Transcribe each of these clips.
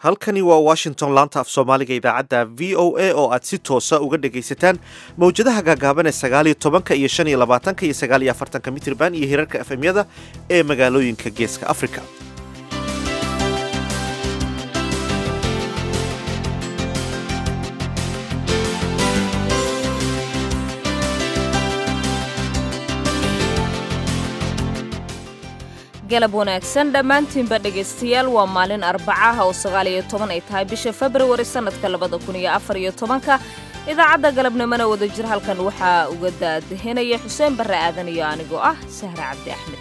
halkani waa washington laanta af soomaaliga idaacadda v o a oo aad si toosa uga dhegaysataan mawjadaha gaagaaban ee sagaaliyo tobanka iyo shan iyo labaatanka iyo sagaaliyo afartanka mitrban iyo hirarka efemyada ee magaalooyinka geeska africa galab wanaagsan dhammaantiinba dhegaystayaal waa maalin arbacaha oo sagaaliyo toban ay tahay bisha februari sannadka labada kun iyo afar iyo tobanka idaacadda galabnimona wadajir halkan waxaa uga daadahinaya xuseen barre aadan iyo anigoo ah sahre cabdi axmed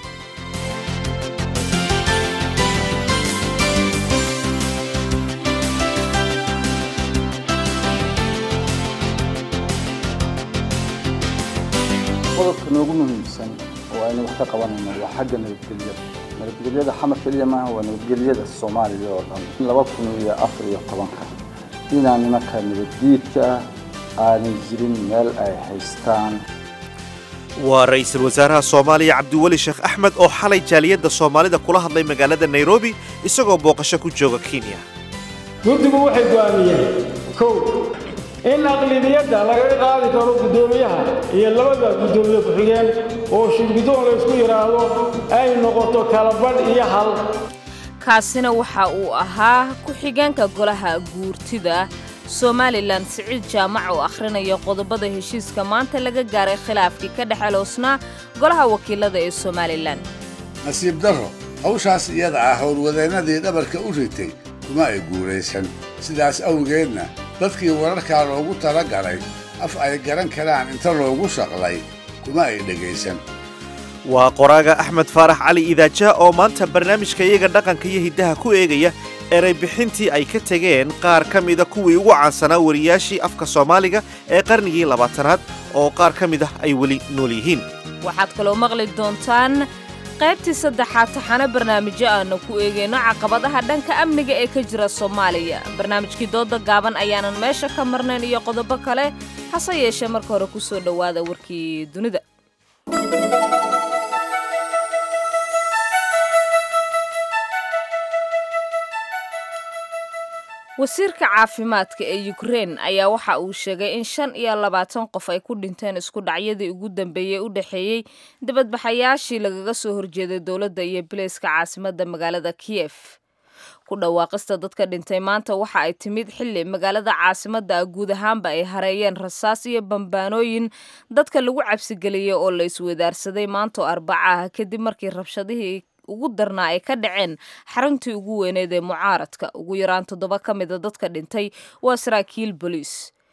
qodobka noogu muhiimsan oo aynu wax ka qabanayno waa xagga nabadgelyada nabadgelyada xamar keliya maaha waa nabadgelyada soomaaliya oo dhan laba kun iyo afar iyo tobanka inaan nimanka nabaddiidka aanay jirin meel ay haystaan waa ra-iisul wasaaraha soomaaliya cabdiweli sheekh axmed oo xalay jaaliyadda soomaalida kula hadlay magaalada nairobi isagoo booqasho ku jooga kenya guddigu waxay go'aamiyeen kow in aqlibiyadda lagaga qaadi karo guddoomiyaha iyo labada guddoomiye ku-xigeen oo shirguddoon laysku yidhaahdo ay noqoto kalabadh iyo hal kaasina waxa uu ahaa ku-xigeenka golaha guurtida somalilan siciid jaamac oo akhrinaya qodobada heshiiska maanta laga gaaray khilaafkii ka dhex aloosnaa golaha wakiilada ee somalilan nasiib darro hawshaas iyada ah howlwadeennadii dhabarka u ritay kuma ay guulaysan sidaas awgeedna dadkii wararkaa loogu tala galay af ay garan karaan inta loogu shaqlay kuma ay dhegaysan waa qoraaga axmed faarax cali idaaja oo maanta barnaamijka iyaga dhaqanka iyo hiddaha ku eegaya eray bixintii ay ka tegeen qaar ka mida kuwii ugu caansanaa wariyaashii afka soomaaliga ee qarnigii labaatanaad oo qaar ka mid ah ay weli nool yihiin waxaad kaloo maqli doontaan qaybtii saddexaad taxane barnaamijyo aanu ku eegayno caqabadaha dhanka amniga ee ka jira soomaaliya barnaamijkii dooda gaaban ayaanan meesha ka marnayn iyo qodobo kale hase yeeshee marka hore ku soo dhowaada warkii dunida wasiirka caafimaadka ee yukrein ayaa waxa uu sheegay in shan iyo labaatan qof ay ku dhinteen isku dhacyadii ugu dambeeyey u dhexeeyey dibadbaxayaashii lagaga soo horjeeday dowladda iyo bileyska caasimadda magaalada kiyef ku dhawaaqista dadka dhintay maanta waxa ay timid xilli magaalada caasimadda ah guud ahaanba ay hareeyeen rasaas iyo bambaanooyin dadka lagu cabsigeliyey oo la iswadaarsaday maantoo arbaca ah kadib markii rabshadihii ugu darnaa ay ka dhaceen xaruntii ugu weyneed ee mucaaradka ugu yaraan toddoba ka mida dadka dhintay waa saraakiil booliis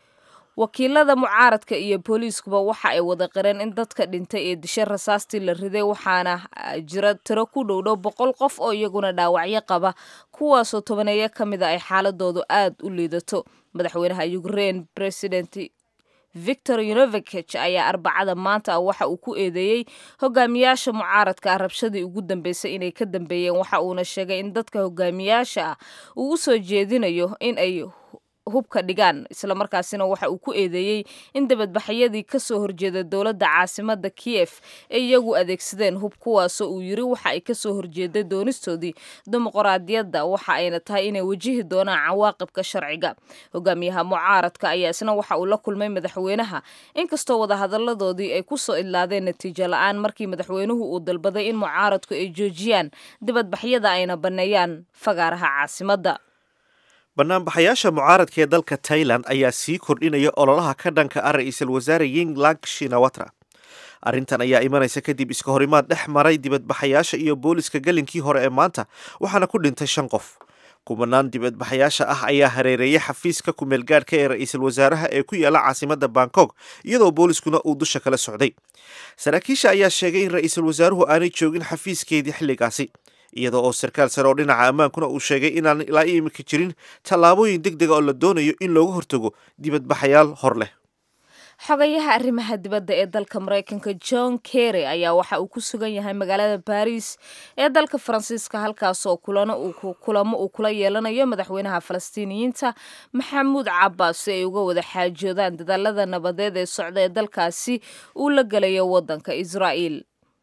wakiilada mucaaradka iyo booliiskuba waxa ay wada qireen in dadka dhintay ee dishe rasaastii la riday waxaana jira tiro ku dhowdhow boqol qof oo iyaguna dhaawacyo qaba kuwaasoo tobaneeyo ka mida ay xaaladoodu aad u liidato madaxweynaha ukrein president victor yunovich ayaa arbacada maanta ah waxa uu ku eedeeyey hogaamiyaasha mucaaradka ah rabshadii ugu dambeysay inay ka dambeeyeen waxa uuna sheegay in dadka hogaamiyaasha ah uu u soo jeedinayo in ay hubka dhigaan islamarkaasina waxa uu ku eedeeyey in dabadbaxyadii ka soo horjeeda dowladda caasimadda kiyef ay iyagu adeegsadeen hub kuwaasoo uu yiri waxa ay kasoo horjeeday doonistoodii dimuqraadiyadda waxa ayna tahay inay wajihi doonaan cawaaqibka sharciga hogaamiyaha mucaaradka ayaa isna waxa uu la kulmay madaxweynaha inkastoo wadahadaladoodii ay kusoo idlaadeen natiijo la-aan markii madaxweynuhu uu dalbaday in mucaaradku ay joojiyaan dibadbaxyada ayna banneeyaan fagaaraha caasimadda banaanbaxayaasha mucaaradka ee dalka tailan ayaa sii kordhinaya ololaha ka dhanka ah ra-iisul wasaare yinglang shinawatra arrintan ayaa imanaysa kadib iska horimaad dhex maray dibadbaxayaasha iyo booliska gelinkii hore ee maanta waxaana ku dhintay shan qof kumanaan dibadbaxayaasha ah ayaa hareereeyay xafiiska kumeelgaadhka ee ra-iisul wasaaraha ee ku yaala caasimadda bangkok iyadoo booliskuna uu dusha kala socday saraakiisha ayaa sheegay in ra-iisul wasaaruhu aanay joogin xafiiskeedii xilligaasi iyada oo sarkaal sare oo dhinaca ammaankuna uu sheegay inaan ilaa imika jirin tallaabooyin deg dega oo la doonayo in looga hortago dibadbaxayaal hor leh xogayaha arrimaha dibadda ee dalka maraykanka john kerry ayaa waxa uu ku sugan yahay magaalada baris ee dalka faransiiska halkaasoo kulamo uu kula yeelanayo madaxweynaha falastiiniyiinta maxamuud cabaas si ay uga wada xaajoodaan dadaalada nabadeed ee socda ee dalkaasi uu la gelayo waddanka israa'iil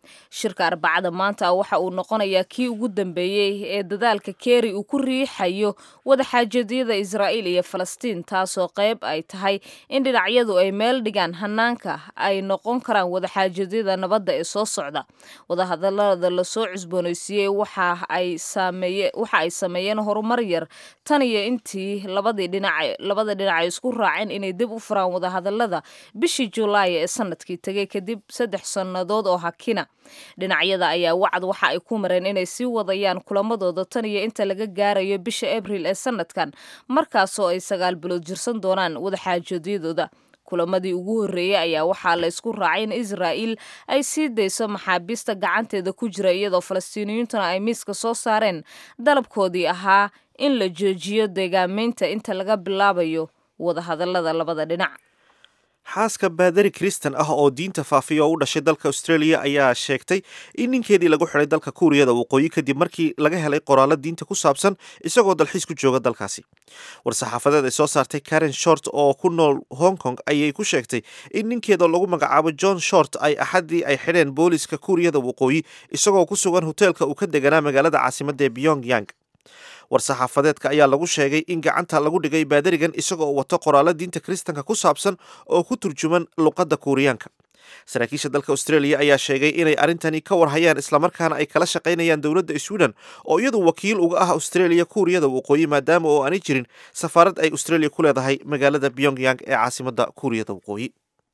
shirka arbacada maanta waxa uu noqonayaa kii ugu dambeeyey ee dadaalka keri uu ku riixayo wadaxaajadyada israa'iil iyo falastiin taasoo qayb ay tahay in dhinacyadu ay meel dhigaan hanaanka ay noqon karaan wadaxaajadyada nabadda ee soo socda wadahadalada lasoo cusboonaysiiyey waxa ay sameeyeen horumar yar tan iyo intii labadii dhinac labada dhinac ay isku raaceen inay dib u furaan wadahadalada bishii julaay ee sanadkii tegay kadib saddex sannadood oo hakina dhinacyada ayaa wacd waxa ay ku mareen inay sii wadayaan kulamadooda tan iyo inta laga gaarayo bisha abril ee sanadkan markaasoo ay sagaal bilood jirsan doonaan wadaxaajoodiyadooda kulamadii ugu horreeyey ayaa waxaa la ysku raacay in israa'iil ay sii dayso maxaabiista gacanteeda ku jira iyadoo falastiiniyiintuna ay miiska soo saareen dalabkoodii ahaa in la joojiyo deegaameynta inta laga bilaabayo wadahadalada labada dhinac xaaska baadari kristan ah oo diinta faafiya oo u dhashay dalka australia ayaa sheegtay in ninkeedii lagu xidhay dalka kuuriyada waqooyi kadib markii laga helay qoraallo diinta ku saabsan isagoo dalxiis ku jooga dalkaasi war-saxaafadeed ay soo saartay karen short oo ku nool hong kong ayay ku sheegtay in ninkeeda lagu magacaabo john short ay axaddii ay xidheen booliska kuuriyada waqooyi isagoo ku sugan hoteelka uu ka deganaa magaalada caasimadda ee pyong yang war-saxaafadeedka ayaa lagu sheegay in gacanta lagu dhigay baadarigan isagoo wato qoraallo diinta kiristanka ku saabsan oo ku turjuman luqadda kuuriyaanka saraakiisha dalka australia ayaa sheegay inay arrintani ka warhayaan islamarkaana ay kala shaqaynayaan dowladda sweden oo iyadu wakiil uga ah australia kuuriyada waqooyi maadaama oo aanay jirin safaarad ay australia ku leedahay magaalada pyongyang ee caasimadda kuuriyada waqooyi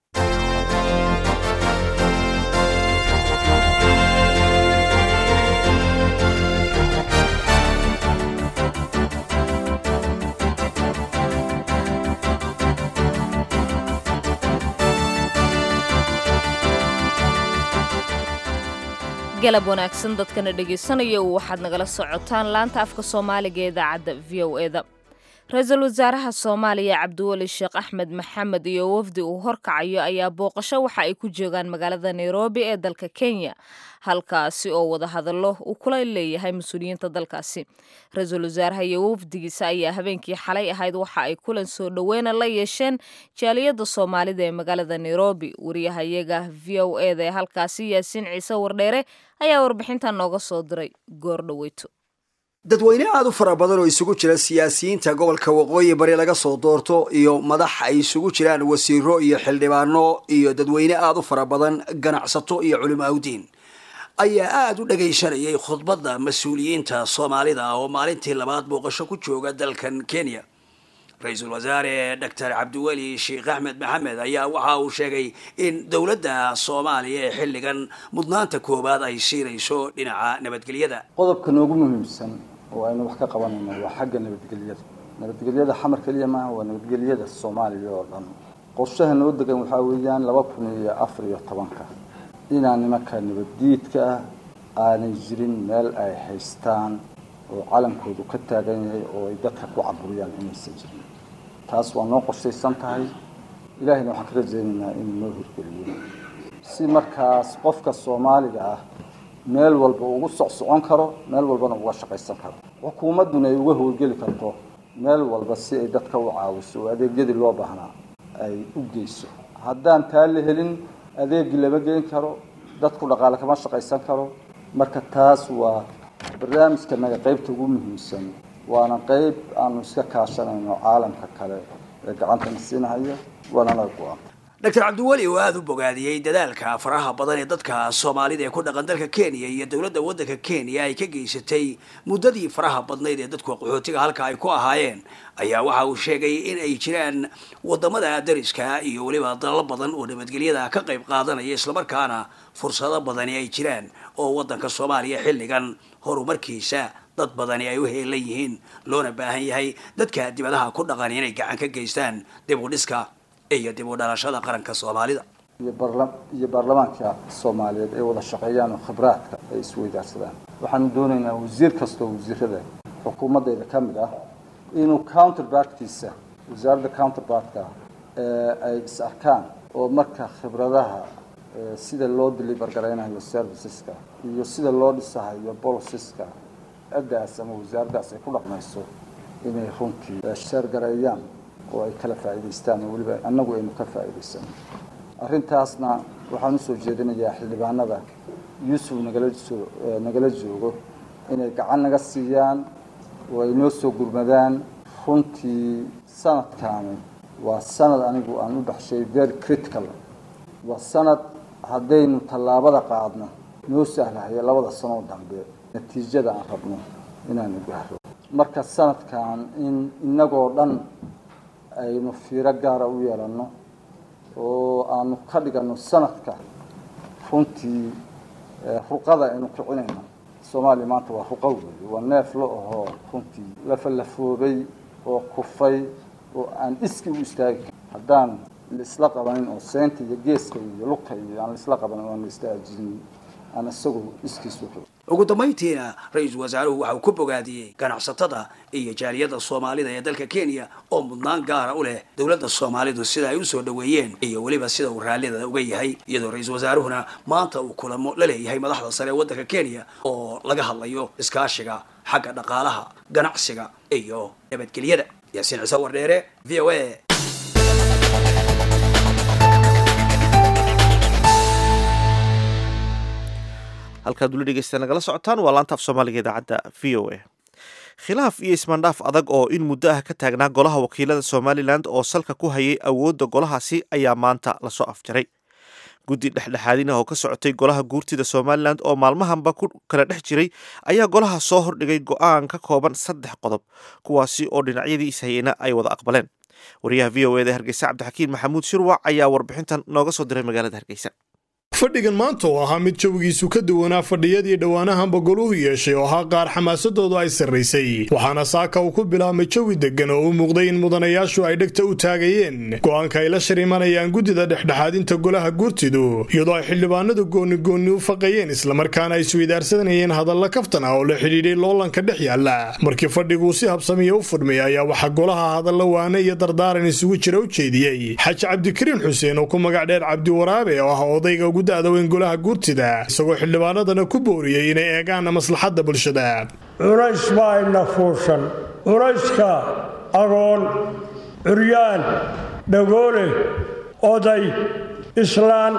galab wanaagsan dadkana dhegaysanaya waxaad nagala socotaan laanta afka soomaaliga ee idaacadda v o eda ra-iisul wasaaraha soomaaliya cabdiweli sheekh axmed maxamed iyo wafdi uu horkacayo ayaa booqasho waxa ay ku joogaan magaalada nairobi ee dalka kenya halkaasi oo wadahadallo uu kula leeyahay mas-uuliyiinta dalkaasi ra-iisul wasaaraha iyo wafdigiisa ayaa habeenkii xalay ahayd waxa ay kulan soo dhoweyna la yeesheen jaaliyadda soomaalida ee magaalada nairobi wariyahayaga v o eda ee halkaasi yaasiin ciise wardheere ayaa warbixintan nooga soo diray goor dhoweyto dadweyne aada u fara badan oo isugu jira siyaasiyiinta gobolka waqooyi bari laga soo doorto iyo madax ay isugu jiraan wasiiro iyo xildhibaano iyo dadweyne aada u fara badan ganacsato iyo culimo awdiin ayaa aada u dhagaysanayay khudbadda mas-uuliyiinta soomaalida oo maalintii labaad booqasho ku jooga dalkan kenya ra-iisul wasaare doctor cabdiweli sheekh axmed maxamed ayaa waxa uu sheegay in dowladda soomaaliya ee xilligan mudnaanta koowaad ay siinayso dhinaca nabadgelyada qodobka noogu muhiimsan oo aynu wax ka qabanayno waa xagga nabadgelyada nabadgelyada xamar keliya maaha waa nabadgelyada soomaaliya oo dhan qorshaha noo degan waxaa weeyaan laba kun iyo afar iyo tobanka inaan nimanka nabaddiidka ah aanay jirin meel ay haystaan oo calankoodu ka taagan yahay oo ay dadka ku caburiyaan inaysan jirin taas waa noo qorshaysan tahay ilaahayna waxaan ka rajaynaynaa inuu noo hirgeliyo si markaas qofka soomaaliga ah meel walba ugu socsocon karo meel walbana uga shaqaysan karo xukuumadduna ay uga howlgeli karto meel walba si ay dadka u caawiso oo adeegyadii loo baahnaa ay u geyso haddaan taa la helin adeegii lama geyn karo dadku dhaqaale kama shaqaysan karo marka taas waa barnaamijka naga qaybta ugu muhiimsan waana qayb aanu iska kaashanayno caalamka kale ee gacantana siinahaya waana naga go-aan doctor cabdiweli oo aada u bogaadiyey dadaalka faraha badan ee dadka soomaalida ee ku dhaqan dalka kenya iyo dowladda waddanka kenya ay ka geysatay muddadii faraha badnayd ee dadku qaxootiga halka ay ku ahaayeen ayaa waxa uu sheegay in ay jiraan wadamada dariska iyo weliba dalal badan oo nabadgelyada ka qayb qaadanaya islamarkaana fursado badani ay jiraan oo waddanka soomaaliya xilligan horumarkiisa dad badani ay u heelan yihiin loona baahan yahay dadka dibadaha ku dhaqan inay gacan ka geystaan dib u dhiska iyo dib u dhalashada qaranka soomaalida iyo barla iyo baarlamaanka soomaaliyeed ay wada shaqeeyaan oo khibraadka ay isweydaarsadaan waxaanu doonaynaa wasiir kastoo wasiirada xukuumaddayda ka mid ah inuu counterbartkiisa wasaaradda counterbartka ay is arkaan oo marka khibradaha sida loo deliver garaynayo serviceska iyo sida loo dhisahayo bolosiska ciddaas ama wasaaraddaas ay ku dhaqmayso inay runtii sheergareeyaan oo ay kala faa'iidaystaan oo weliba annagu aynu ka faa'iidaysano arrintaasna waxaan usoo jeedinayaa xildhibaanada yuusuf nagala soo nagala joogo inay gacan naga siiyaan oo ay noo soo gurmadaan runtii sanadkaani waa sanad anigu aan u baxshay very critical waa sanad haddaynu tallaabada qaadno noo sahlahaya labada sanoo dambe natiijada aan rabno inaanu gaaro marka sanadkan in inagoo dhan aynu fiiro gaara u yeelanno oo aanu ka dhiganno sanadka runtii ruqada aynu kicinayno soomaaliya maanta waa ruqa weeye waa neef la ahoo runtii lafalafoobay oo kufay oo aan iski u istaagi karin haddaan laisla qabanin oo seynta iyo geeska iyo lugta iyo aan laisla qabanin oan la istaajinin aan isagoo iskiisu xigo ugu dambayntiina ra-iisul wasaaruhu waxa uu ku bogaadiyey ganacsatada iyo jaaliyadda soomaalida ee dalka kenya oo mudnaan gaara u leh dowladda soomaalidu sida ay usoo dhoweeyeen iyo weliba sida uu raallida uga yahay iyadoo ra-iisul wasaaruhuna maanta uu kulamo la leeyahay madaxda sare ee waddanka kenya oo laga hadlayo iskaashiga xagga dhaqaalaha ganacsiga iyo nabadgelyada yaasiin ciise wardheere v o a halkaad weli dhegeysta nagala socotaan waa laanta af soomaaliga idaacadda v o a khilaaf iyo ismaandhaaf adag oo in muddo ah ka taagnaa golaha wakiilada somalilan oo salka ku hayay awoodda golahaasi ayaa maanta lasoo afjaray guddi dhexdhexaadin ah oo ka socotay golaha guurtida somalilan oo maalmahanba ku kala dhex jiray ayaa golaha soo hordhigay go-aan ka kooban saddex qodob kuwaasi oo dhinacyadii ishayeyna ay wada aqbaleen wariyaha v o eda hargeysa cabdixakiin maxamuud shirwac ayaa warbixintan nooga soo diray magaalada hargeysa fadhigan maanta oo ahaa mid jawigiisu ka duwanaa fadhiyadii dhowaanahanba goluhu yeeshay oo ahaa qaar xamaasadoodu ay sarraysay waxaana saaka uu ku bilaabmay jawi deggan oo u muuqday in mudanayaashu ay dhegta u taagayeen go-aanka ay la shir imanayaan guddida dhexdhexaadinta golaha guurtidu iyadoo ay xildhibaanadu goonigoonni u faqayeen islamarkaana ay isweydaarsanayeen hadalla kaftan ah oo la xidhiidhay loolanka dhex yaalla markii fadhiguu si habsamiya u furmay ayaa waxaa golaha hadalla waane iyo dardaaran isugu jira u jeediyey xaji cabdikariin xuseen oo ku magac dheer cabdiwaraabe oo ah odayga ugu dadaweyn golaha guurtida isagoo xildhibaanadana ku booriyey inay eegaan maslaxadda bulshada culays baa ina fuushan culayska agoon curyaan dhagoole oday islaan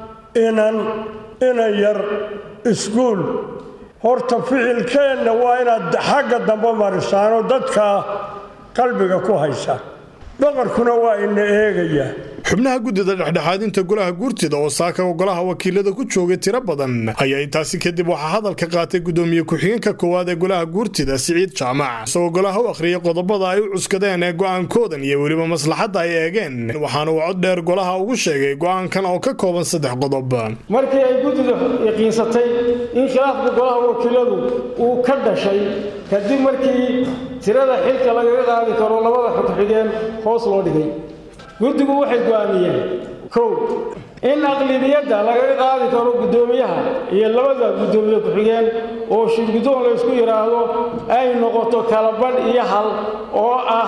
inan inan yar iskuul horta ficilkeenna waa inaad xagga dambe marisaanoo dadka qalbiga ku haysa boqorkuna waa ina eegayaa xubnaha guddida dhexdhexaadinta golaha guurtida oo saaka golaha wakiilada ku joogay tiro badan ayaa intaasi kadib waxaa hadalka qaatay gudoomiye ku-xigeenka koowaad ee golaha guurtida siciid jaamac isagoo golaha u akhriyay qodobada ay u cuskadeen ee go-aankoodan iyo weliba maslaxadda ay eegeen waxaana uu cod dheer golaha ugu sheegay go-aankan oo ka kooban saddex qodob markii ay guddidu yaqiinsatay in khilaafka golaha wakiiladu uu ka dhashay kadib markii tirada xilka lagaga qaadi karo labada xogxigeen hoos loo dhigay guddigu waxay go'aamiyeen kow in aqlibiyadda lagaga qaadi karo guddoomiyaha iyo labada guddoomiye ku-xigeen oo shirguddoon laysku yidhaahdo ay noqoto kalabadh iyo hal oo ah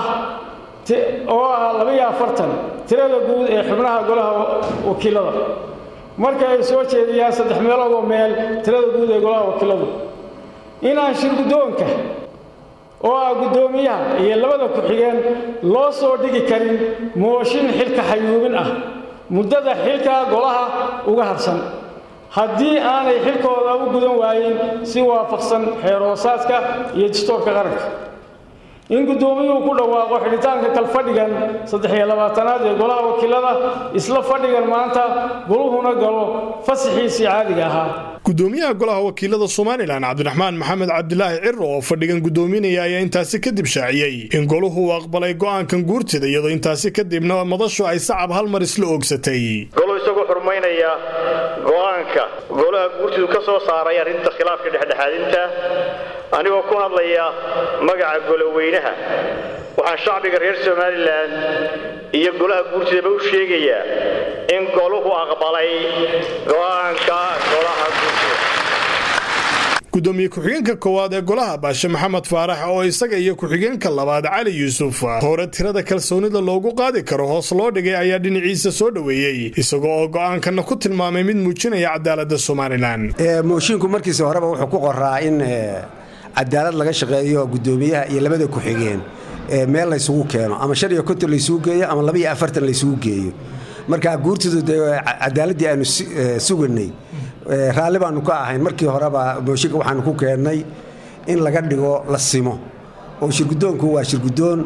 oo ah labaiyo afartan tirada guud ee xubnaha golaha wakiilada marka ay soo jeediyaan saddex meeloodoo meel tirada guud ee golaha wakiiladu inaan shirguddoonka oo ah guddoomiyaha iyo labada ku-xigeen loo soo dhigi karin mooshin xilka xayuubin ah muddada xilka golaha uga harsan haddii aanay xilkooda u gudan waayin si waafaqsan xeeroosaadka iyo dastoorka qaranka in guddoomiyuhu ku dhawaaqo xidhitaanka kalfadhigan saddex-iyo labaatanaad ee golaha wakiilada isla fadhigan maanta goluhuna galo fasaxiisii caadiga ahaa gudoomiyaha golaha wakiilada somalilan cabdiraxmaan maxamed cabdilaahi ciro oo fadhigan gudoominaya ayaa intaasi kadib shaaciyey in goluhu uu aqbalay go-aankan guurtida iyadoo intaasi kadibna madashu ay sacab hal mar isla oogsatay golu isagoo xurmaynaya go-aanka golaha guurtidu ka soo saaray arrinta khilaafka dhexdhexaadinta anigoo ku hadlaya magaca goloweynaha waxaan shacbiga reer somalilan iyo golaha guurtidaba u sheegayaa in goluhu aqbalay go-aanka golaha guurtida gudoomiye ku-xigeenka koowaad ee golaha baashe maxamed faarax oo isaga iyo ku-xigeenka labaad cali yuusuf hore tirada kalsoonida loogu qaadi karo hoos loo dhigay ayaa dhinaciisa soo dhoweeyey isagoo oo go-aankana ku tilmaamay mid muujinaya cadaalada somalilan mooshiinku markiisa horeba wuxuu ku qoraa in cadaalad laga shaqeeyo gudoomiyaha iyo labada ku-xigeen meel laysugu keeno ama shan iyo konton laysugu geeyo ama laba iyo afartan laysugu geeyo marka guurtidu dee cadaaladii aanu suganay raalli baanu ka ahayn markii horeba mooshinka waxaanu ku keennay in laga dhigo la simo oo shirgudoonku waa shirgudoon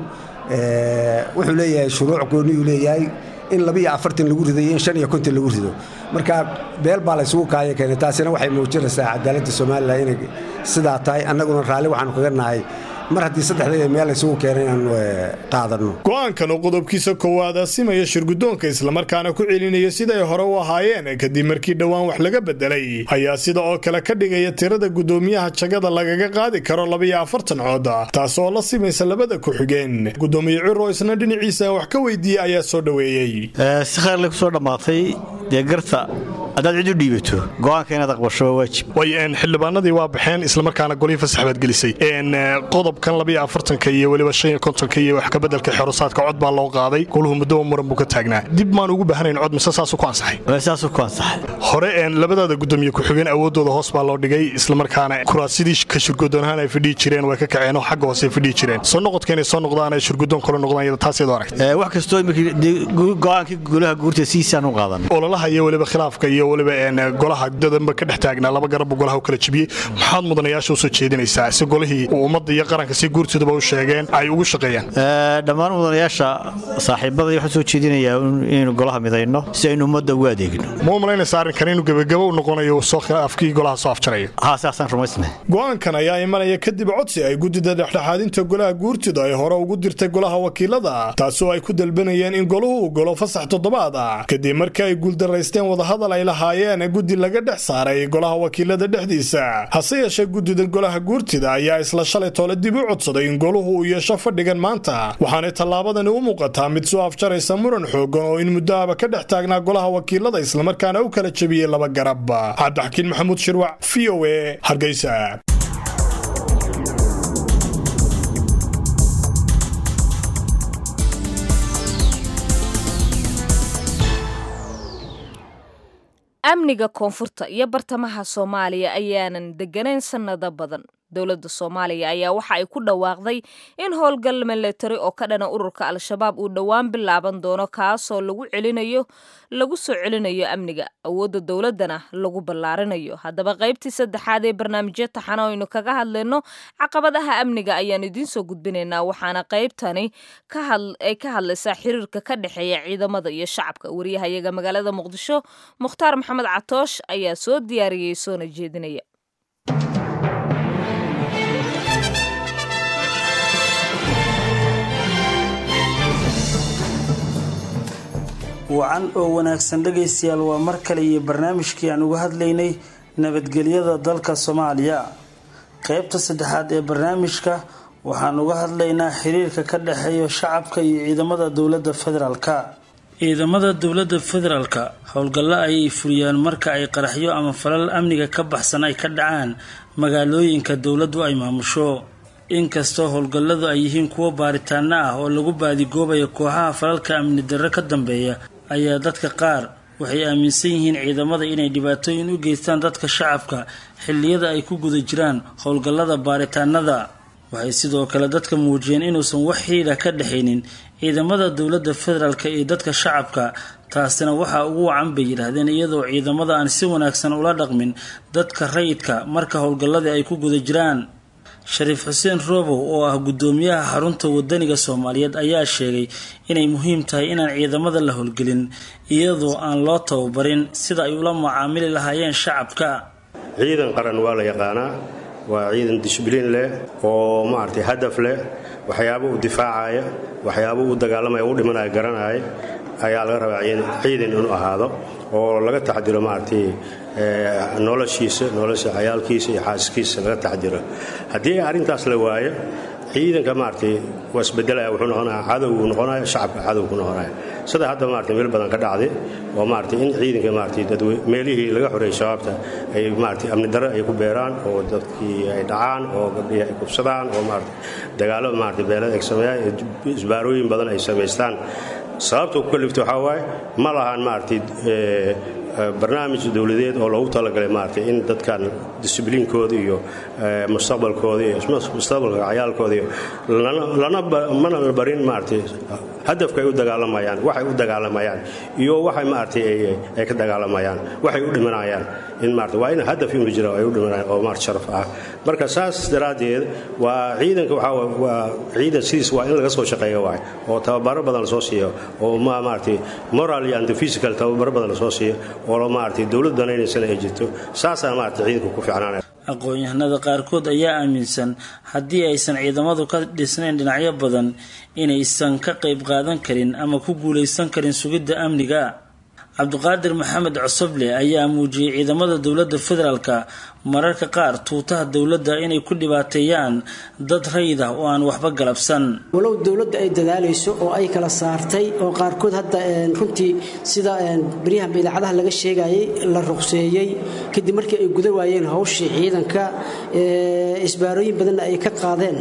wuxuu leeyahay shuruuc gooniyuu leeyahay in labiiyo afartan lagu rido iyo in shan iyo konton lagu rido marka beel baa laysugu kaaya keenay taasina waxay muujinaysaa cadaaladda somalilan inay sidaa tahay annaguna raalli waxaanu kaga nahay mar haddii saddexdayda meel laysugu keenay inaanu qaadanno go-aankan oo qodobkiisa koowaad asimaya shirgudoonka islamarkaana ku celinaya siday hore u ahaayeen kadib markii dhowaan wax laga bedelay ayaa sida oo kale ka dhigaya tirada gudoomiyaha jagada lagaga qaadi karo labiyo afartan cood taas oo la simaysa labada ku-xigeen gudoomiye ciro isna dhinaciisa wax ka weydiiyey ayaa soo dhoweeyey si khayrle kusoo dhammaatay dee garta haddaad cid u dhiibato go-aanka inaad aqbasho waa waajib way xildhibaanadii waa baxeen islamarkaana golihii fasax baad gelisay qodobkan labiyo afartanka iyo weliba shan iyo kontonka iyo wax kabedelka xerusaadka cod baa loo qaaday goluhu muddoba muran buu ka taagnaa dib maan ugu baahanayn cod mise saasuu ku ansaxay saasuu ku ansaxay hore labadaada gudoomiye ku-xigeen awoodooda hoos baa loo dhigay islamarkaana kuraasidii ka shirgudoon ahaan ay fadhiyi jireen way ka kaceen oo xagga hoose ay fadhiyi jireen soo noqodka inay soo noqdaan ay shirgudoon kale noqdaan iyada taas iyadoo aragtay wax kastoo go-aankii golaha guurta siisaan u qaadan ololaha iyo weliba khilaafka iyo weliba golaha dadanba ka dhex taagnaa laba garabbu golaha u kala jebiyey maxaad mudanayaasha usoo jeedinaysaa si golihii uu ummadda iyo qaranka si guurtooduba u sheegeen ay ugu shaqeeyaan dhammaan mudanayaasha saaxiibada waxaan soo jeedinayaa inaynu golaha midayno si aynu ummadda ugu adeegno ma u malaynaysa arrinkan inuu gebagabo u noqonayo afkii golaha soo afjarayo haa saasaan rumaysnay go-aankan ayaa imanaya kadib codsi ay guddida dhexdhexaadinta golaha guurtida ay hore ugu dirtay golaha wakiilada taasoo ay ku dalbanayeen in goluhu uu golo fasax toddobaad ah kadib markii ay guuldaraysteen wadahadal ay lahaayeen guddi laga dhex saaray golaha wakiilada dhexdiisa hase yeeshee guddida golaha guurtida ayaa isla shalay toole dib u codsaday in goluhu uu yeesho fadhigan maanta waxaanay tallaabadani u muuqataa mid soo afjaraysa muran xoogan oo in muddoaba ka dhex taagnaa golaha wakiilada islamarkaana u kala jebiyey laba garab cabdixakiin maxamuud shirwac v o e hargeysa amniga koonfurta iyo bartamaha soomaaliya ayaanan degganayn sannado badan dowladda soomaaliya ayaa waxa ay ku dhawaaqday in howlgal milatari oo ka dhana ururka al-shabaab uu dhowaan bilaaban doono kaasoo lagu celinayo lagu soo celinayo amniga awoodda dowladdana lagu ballaarinayo haddaba qaybtii saddexaad ee barnaamijyo taxana aynu kaga hadlayno caqabadaha amniga ayaan idiinsoo gudbinaynaa waxaana qaybtani ay ka hadlaysaa xiriirka ka dhexeeya ciidamada iyo shacabka wariyahayaga magaalada muqdisho mukhtaar maxamed catoosh ayaa soo diyaariyey soona jeedinaya wacan oo wanaagsan dhegaystayaal waa mar kale iyo barnaamijkii aan uga hadlaynay nabadgelyada dalka soomaaliya qeybta saddexaad ee barnaamijka waxaan uga hadlaynaa xiriirka ka dhexeeya shacabka iyo ciidamada dowladda federaalka ciidamada dowladda federaalka howlgallo ayay fuliyaan marka ay qaraxyo ama falal amniga ka baxsan ay ka dhacaan magaalooyinka dowladdu ay maamusho inkastoo howlgalladu ay yihiin kuwo baaritaano ah oo lagu baadigoobayo kooxaha falalka amni darro ka dambeeya ayaa dadka qaar waxay aaminsan yihiin ciidamada inay dhibaatooyin u geystaan dadka shacabka xilliyada ay ku guda jiraan howlgallada baaritaanada waxay sidoo kale dadka muujiyeen inuusan wax xiidha ka dhexaynin ciidamada dowladda federaalk iyo dadka shacabka taasina waxaa ugu wacan bay yidhaahdeen iyadoo ciidamada aan si wanaagsan ula dhaqmin dadka rayidka marka howlgalladii ay ku guda jiraan shariif xuseen roobow oo ah guddoomiyaha xarunta wadaniga soomaaliyeed ayaa sheegay inay muhiim tahay inaan ciidamada la howlgelin iyadoo aan loo tababarin sida ay ula macaamili lahaayeen shacabka ciidan qaran waa la yaqaanaa waa ciidan dishbiliin leh oo maaragtay hadaf leh waxyaabo uu difaacaya waxyaabo uu dagaalamaya u dhimanaya garanaya ayaa laga rabaa ciidan inuu ahaado oo laga taxdiro maaragtay noloshiisa nolosha cayaalkiisa iyo xaaskiisa laga taxdiro haddii arrintaas la waayo ciidanka maaragtay waa isbedelaya wuxuu noqonaya cadowgu noqonaya shacabka cadowgu noqonaya sida hadda maaragtay meel badan ka dhacday oo maaragtay in ciidanka maaragtay dad meelihii laga xoreeyay shabaabta ay maaragtay amni darro ay ku beeraan oo dadkii ay dhacaan oo gabdhihii ay kubsadaan oo maaragtay dagaallo maaragtay beelada ay sameeyaan isbaarooyin badan ay samaystaan sababta ku kaliftay waxaa waaye ma lahan maaragtay barnaamij dowladeed oo loogu talagalay maaragtay in dadkan disibliinkooda iyo mustaqbalkooda iyo mustaqbalka cayaalkooda iyo lana mana la barin maaragtay hadafka ay u dagaalamayaan waxay u dagaalamayaan iyo waxay maaragtay ay ka dagaalamayaan waxay u dhimanayaan in maarata waa in hadaf inuu jira ay u dhimanayaan oo maarata sharaf ah marka saas daraaddeed waa ciidanka waxaa waa ciidan sidiis waa in laga soo shaqeeyo waay oo tababaro badan lasoo siiyo oo ma maaragtay moral and physical tababaro badan lasoo siiyo oo maaragtay dowlad danaynaysana ay jirto saasaa maarata ciidanku ku fiicnaanaya aqoon-yahanada qaarkood ayaa aaminsan haddii aysan ciidamadu ka dhisnayn dhinacyo badan inaysan ka qayb qaadan karin ama ku guulaysan karin sugidda amniga cabdiqaadir maxamed cosoble ayaa muujiyey ciidamada dowladda federaalka mararka qaar tuutaha dowladda inay ku dhibaateeyaan dad rayid ah oo aan waxba galabsan walow dowladda ay dadaalayso oo ay kala saartay oo qaarkood hadda runtii sida baryahanba idaacadaha laga sheegayay la ruqseeyey kadib markii ay guda waayeen hawshii ciidanka isbaarooyin badanna ay ka qaadeen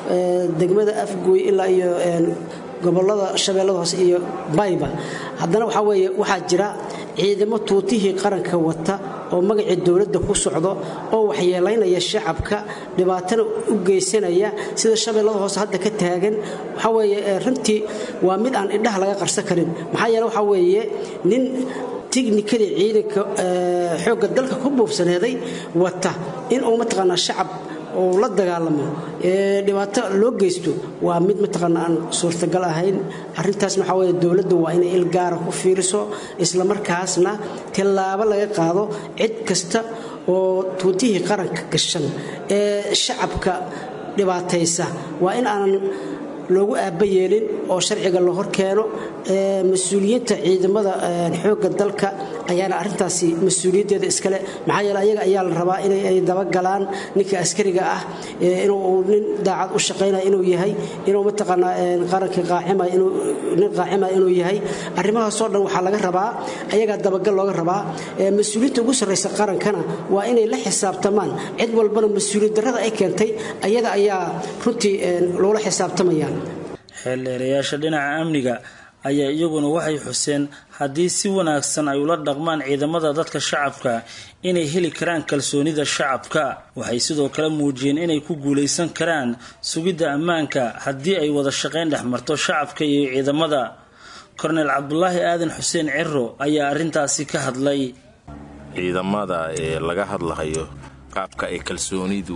degmada afgooy ilaa iyo gobolada shabeellada hoose iyo bayba haddana waxaa weeye waxaa jira ciidamo tuutihii qaranka wata oo magacii dowladda ku socdo oo waxyeelaynaya shacabka dhibaatana u geysanaya sida shabeellada hoose hadda ka taagan waxaa weeye runtii waa mid aan indhaha laga qarsan karin maxaa yeele waxaa weeye nin tiknikadii ciidanka xoogga dalka ku buubsaneeday wata in uu mataqaanaa shacab oo la dagaalamo dhibaato loo geysto waa mid mataqaana aan suurtagal ahayn arintaasna waxaa weye dowladdu waa inay il gaara ku fiiriso islamarkaasna tallaabo laga qaado cid kasta oo tuutihii qaranka gashan ee shacabka dhibaataysa waa in aanan loogu aaba yeelin oo sharciga la hor keeno mas-uuliyiinta ciidamada xoogga dalka ayaana arintaasi mas-uuliyaddeeda iskale maxaa yeele ayaga ayaa la rabaa inay dabagalaan ninka askariga ah inuu nin daacad u shaqaynaya inuu yahay inuu mataqaanaa qarankii qaacima inuu nin qaacima inuu yahay arrimahaasoo dhan waxaa laga rabaa ayagaa dabagal looga rabaa mas-uuliyiinta ugu sarraysa qarankana waa inay la xisaabtamaan cid walbana mas-uuliyad darrada ay keentay ayada ayaa runtii loola xisaabtamaya xeeldheerayaasha dhinaca amniga ayaa iyaguna waxay xuseen haddii si wanaagsan ay ula dhaqmaan ciidamada dadka shacabka inay heli karaan kalsoonida shacabka waxay sidoo kale muujiyeen inay ku guulaysan karaan sugidda ammaanka haddii ay wada shaqayn dhex marto shacabka iyo ciidamada korneyl cabdulaahi aadan xuseen ciro ayaa arrintaasi ka hadlay ciidamada ee laga hadlahayo qaabka ay kalsoonidu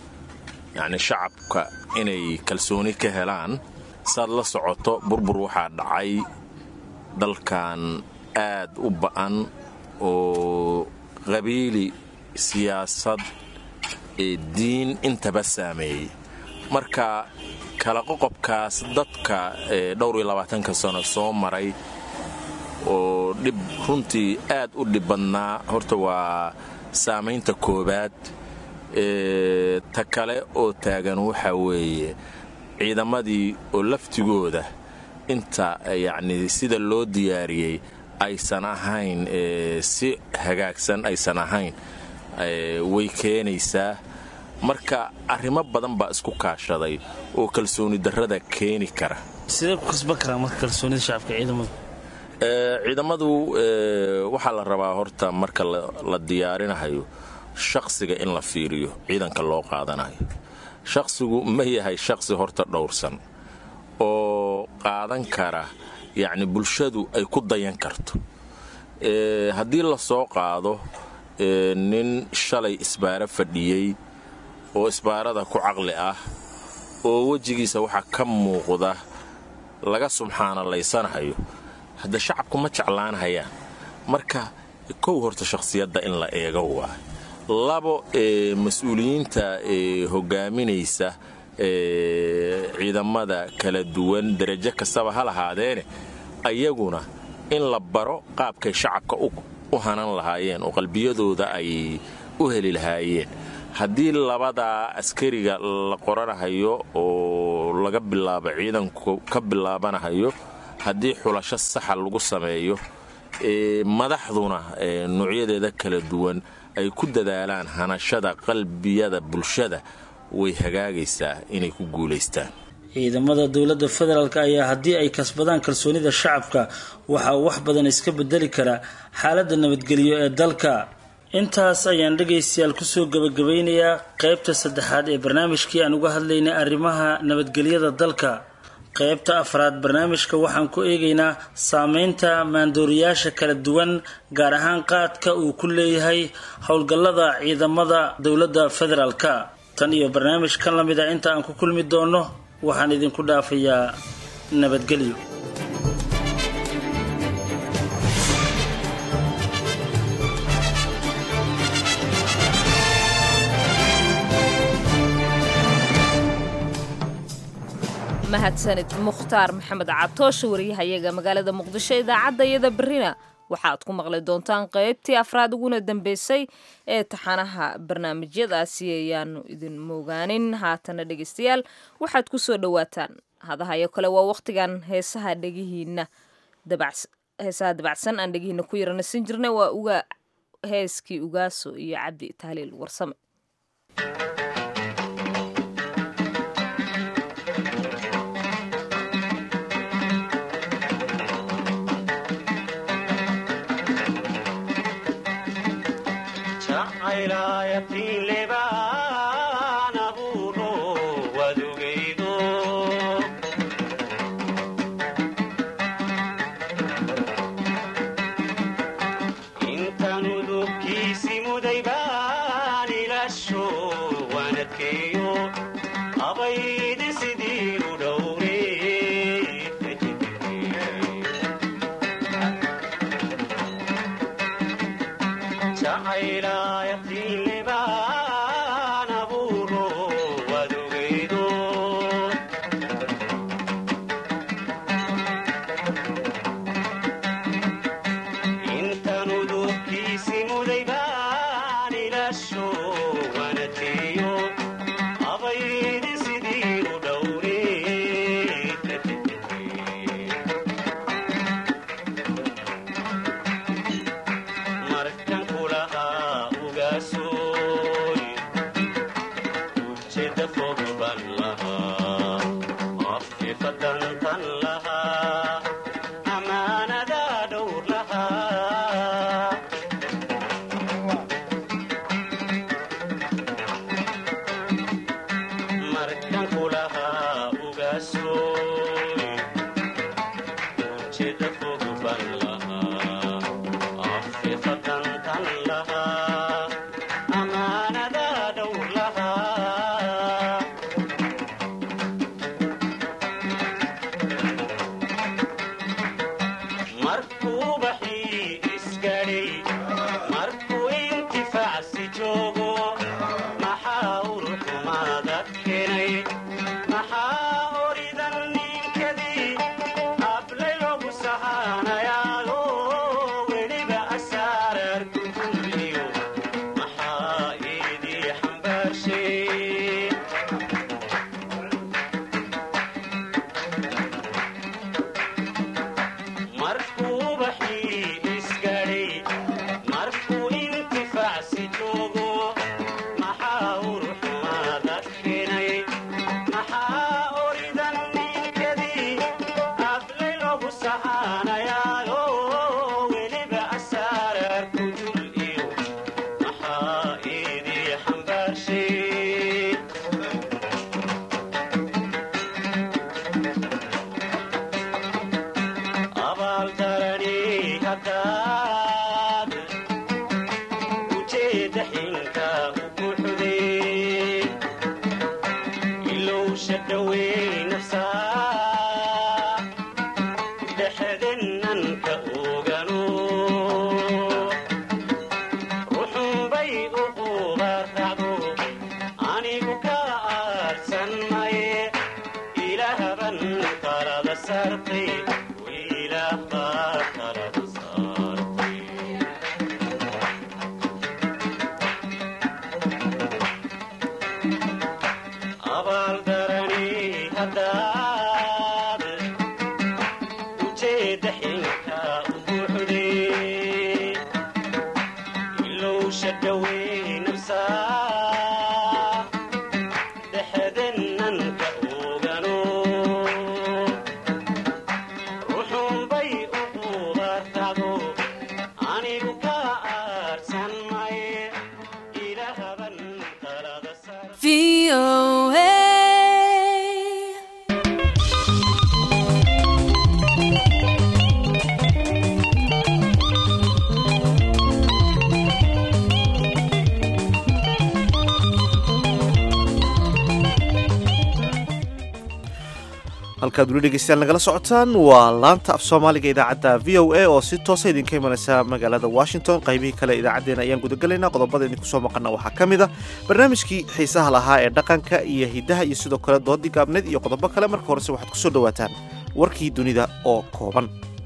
yacni shacabka inay kalsooni ka helaan saad la socoto burbur waxaa dhacay dalkan aad u ba'an oo qabiili siyaasad ee diin intaba saameeyey marka kala qoqobkaas dadka ee dhowr iyo labaatanka sano soo maray oo dhib runtii aad u dhib badnaa horta waa saamaynta koowaad ta kale oo taagan waxaa weeye ciidamadii oo laftigooda inta yacni sida loo diyaariyey aysan ahayn si hagaagsan aysan ahayn way keenaysaa marka arrimo badan baa isku kaashaday oo kalsooni darrada keeni kara sidee ku kasban karaa marka kalsoonida shacabka ciidamadu ciidamadu waxaa la rabaa horta marka la diyaarinahayo shaqsiga in la fiiriyo ciidanka loo qaadanayo shaqsigu ma yahay shaqsi horta dhowrsan oo qaadan kara yacni bulshadu ay ku dayan karto haddii la soo qaado nin shalay isbaaro fadhiyey oo isbaarada ku caqli ah oo wejigiisa waxaa ka muuqda laga subxaanalaysanahayo hadda shacabku ma jeclaanhayaan marka kow horta shakhsiyadda in la eego waa labo ee mas-uuliyiinta ee hogaaminaysa ciidamada kala duwan derajo kastaba ha lahaadeene ayaguna in la baro qaabkay shacabka u hanan lahaayeen oo qalbiyadooda ay u heli lahaayeen haddii labadaa askariga la qoranahayo oo laga bilaabo ciidanku ka bilaabanahayo haddii xulasho saxa lagu sameeyo madaxduna noocyadeeda kala duwan ay ku dadaalaan hanashada qalbiyada bulshada way hagaagaysaa inay ku guulaystaan ciidamada dowladda federaalk ayaa haddii ay kasbadaan kalsoonida shacabka waxa uu wax badan iska bedeli karaa xaaladda nabadgelyo ee dalka intaas ayaan dhegaystayaal kusoo gabagabeynayaa qeybta saddexaad ee barnaamijkii aan uga hadlaynay arrimaha nabadgelyada dalka qeybta afraad barnaamijka waxaan ku eegaynaa saameynta maandooriyaasha kala duwan gaar ahaan qaadka uu ku leeyahay howlgallada ciidamada dowladda federaalka tan iyo barnaamij kan la mid a inta aan ku kulmi doono waxaan idinku dhaafayaa nabadgelyo mahadsanid mukhtaar maxamed catooshe wariyahayaga magaalada muqdisho idaacadda iyada berrina waxaad ku maqli doontaan qeybtii afraad uguna dambeysay ee taxanaha barnaamijyadaasi ayaanu idin moogaanin haatana dhegeystayaal waxaad ku soo dhowaataan hadahayo kale waa wakhtigan heesaha dhegihiina heesaha dabacsan aan dhegihiina ku yaranasin jirnay waa uga heeskii ugaaso iyo cabdi tahliil warsame abaaldarani halkaad weli dhegeystayaal nagala socotaan waa laanta af soomaaliga idaacadda v o a oo si toosa idinka imanaysa magaalada washington qaybihii kale idaacaddeenna ayaan gudagelaynaa qodobada idinku soo maqana waxaa ka mid a barnaamijkii xiisaha lahaa ee dhaqanka iyo hiddaha iyo sidoo kale doodii gaabneed iyo qodobo kale marka horese waxaad ku soo dhowaataan warkii dunida oo kooban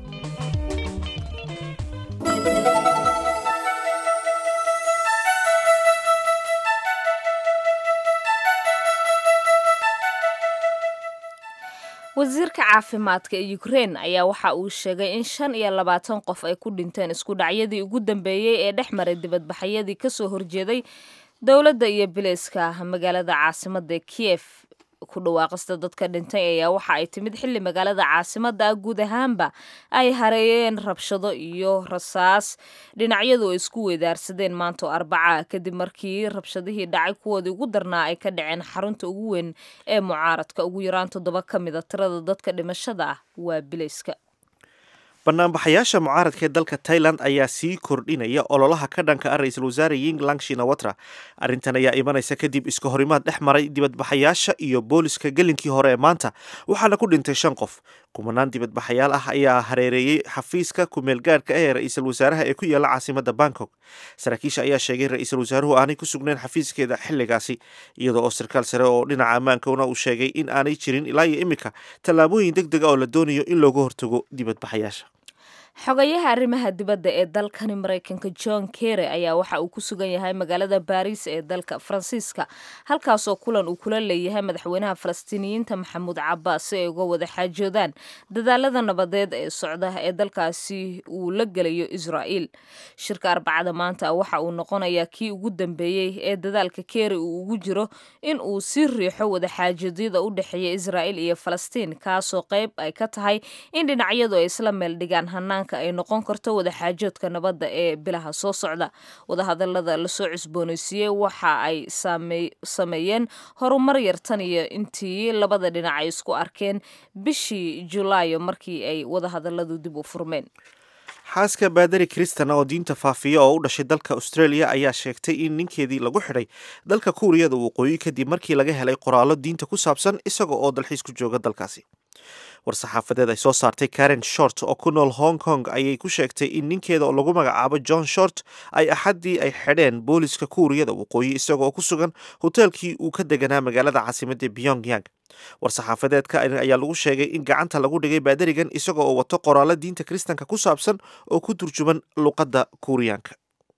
wasiirka caafimaadka ee ukrein ayaa waxa uu sheegay in shan iyo labaatan qof ay ku dhinteen isku dhacyadii ugu dambeeyey ee dhex maray dibadbaxyadii kasoo horjeeday dowladda iyo bileyska magaalada caasimada kiev ku dhawaaqista dadka dhintay ayaa waxa ay timid xilli magaalada caasimada ah guud ahaanba ay hareeyeen rabshado iyo rasaas dhinacyadu ay isku weedaarsadeen maanto arbaca kadib markii rabshadihii dhacay kuwoodii ugu darnaa ay ka dhaceen xarunta ugu weyn ee mucaaradka ugu yaraan toddoba ka mid a tirada dadka dhimashada ah waa bileyska banaanbaxayaasha mucaaradka ee dalka tailand ayaa sii kordhinaya ololaha ka dhanka ah ra-iisul wasaare yinglang shinawatra arrintan ayaa imanaysa kadib iska horimaad dhex maray dibadbaxayaasha iyo booliska gelinkii hore ee maanta waxaana ku dhintay shan qof kumanaan dibadbaxayaal ah ayaa hareereeyey xafiiska kumeelgaadhka ah ee ra-iisul wasaaraha ee ku yaala caasimada bangkok saraakiisha ayaa sheegay ra-iisul wasaaruhu aanay ku sugnayn xafiiskeeda xilligaasi iyadoo oo sarkaal sare oo dhinaca ammaankana uu sheegay in aanay jirin ilaa iyo iminka tallaabooyin deg dega oo la doonayo in looga hortago dibadbaxayaasha xogayaha arrimaha dibadda ee dalkani maraykanka john kerry ayaa waxa uu ku sugan yahay magaalada baariis ee dalka faransiiska halkaasoo kulan uu kula leeyahay madaxweynaha falastiiniyiinta maxamuud cabaas si ay uga wada xaajoodaan dadaalada nabadeed ee socda ee dalkaasi uu la gelayo israa'iil shirka arbacada maanta waxa uu noqonayaa kii ugu dambeeyey ee dadaalka kerry uu ugu jiro in uu sii riixo wada xaajoodyada u dhexeeya israa'iil iyo falastiin kaasoo qayb ay ka tahay in dhinacyadu ay isla meel dhigaan hanaan ay noqon karto wadaxaajoodka nabadda ee bilaha soo socda wadahadalada lasoo cusboonaysiiyey waxa ay sameeyeen horumar yar tan iyo intii labada dhinac ay isku arkeen bishii julaayo markii ay wadahadaladu dib u furmeen xaaska baadari kristan oo diinta faafiya oo u dhashay dalka australia ayaa sheegtay in ninkeedii lagu xidhay dalka kuuriyada waqooyi kadib markii laga helay qoraallo diinta ku saabsan isaga oo dalxiis ku jooga dalkaasi war-saxaafadeed ay soo saartay karen short oo ku nool hong kong ayay ku sheegtay in ninkeeda oo lagu magacaabo john short ay axaddii ay xidheen booliska kuuriyada waqooyi isagaoo ku sugan hoteelkii uu ka deganaa magaalada caasimadda pyong yang war-saxaafadeedka ayaa lagu sheegay in gacanta lagu dhigay baadarigan isaga oo wato qoraallo diinta kiristanka ku saabsan oo ku turjuman luqadda kuuriyaanka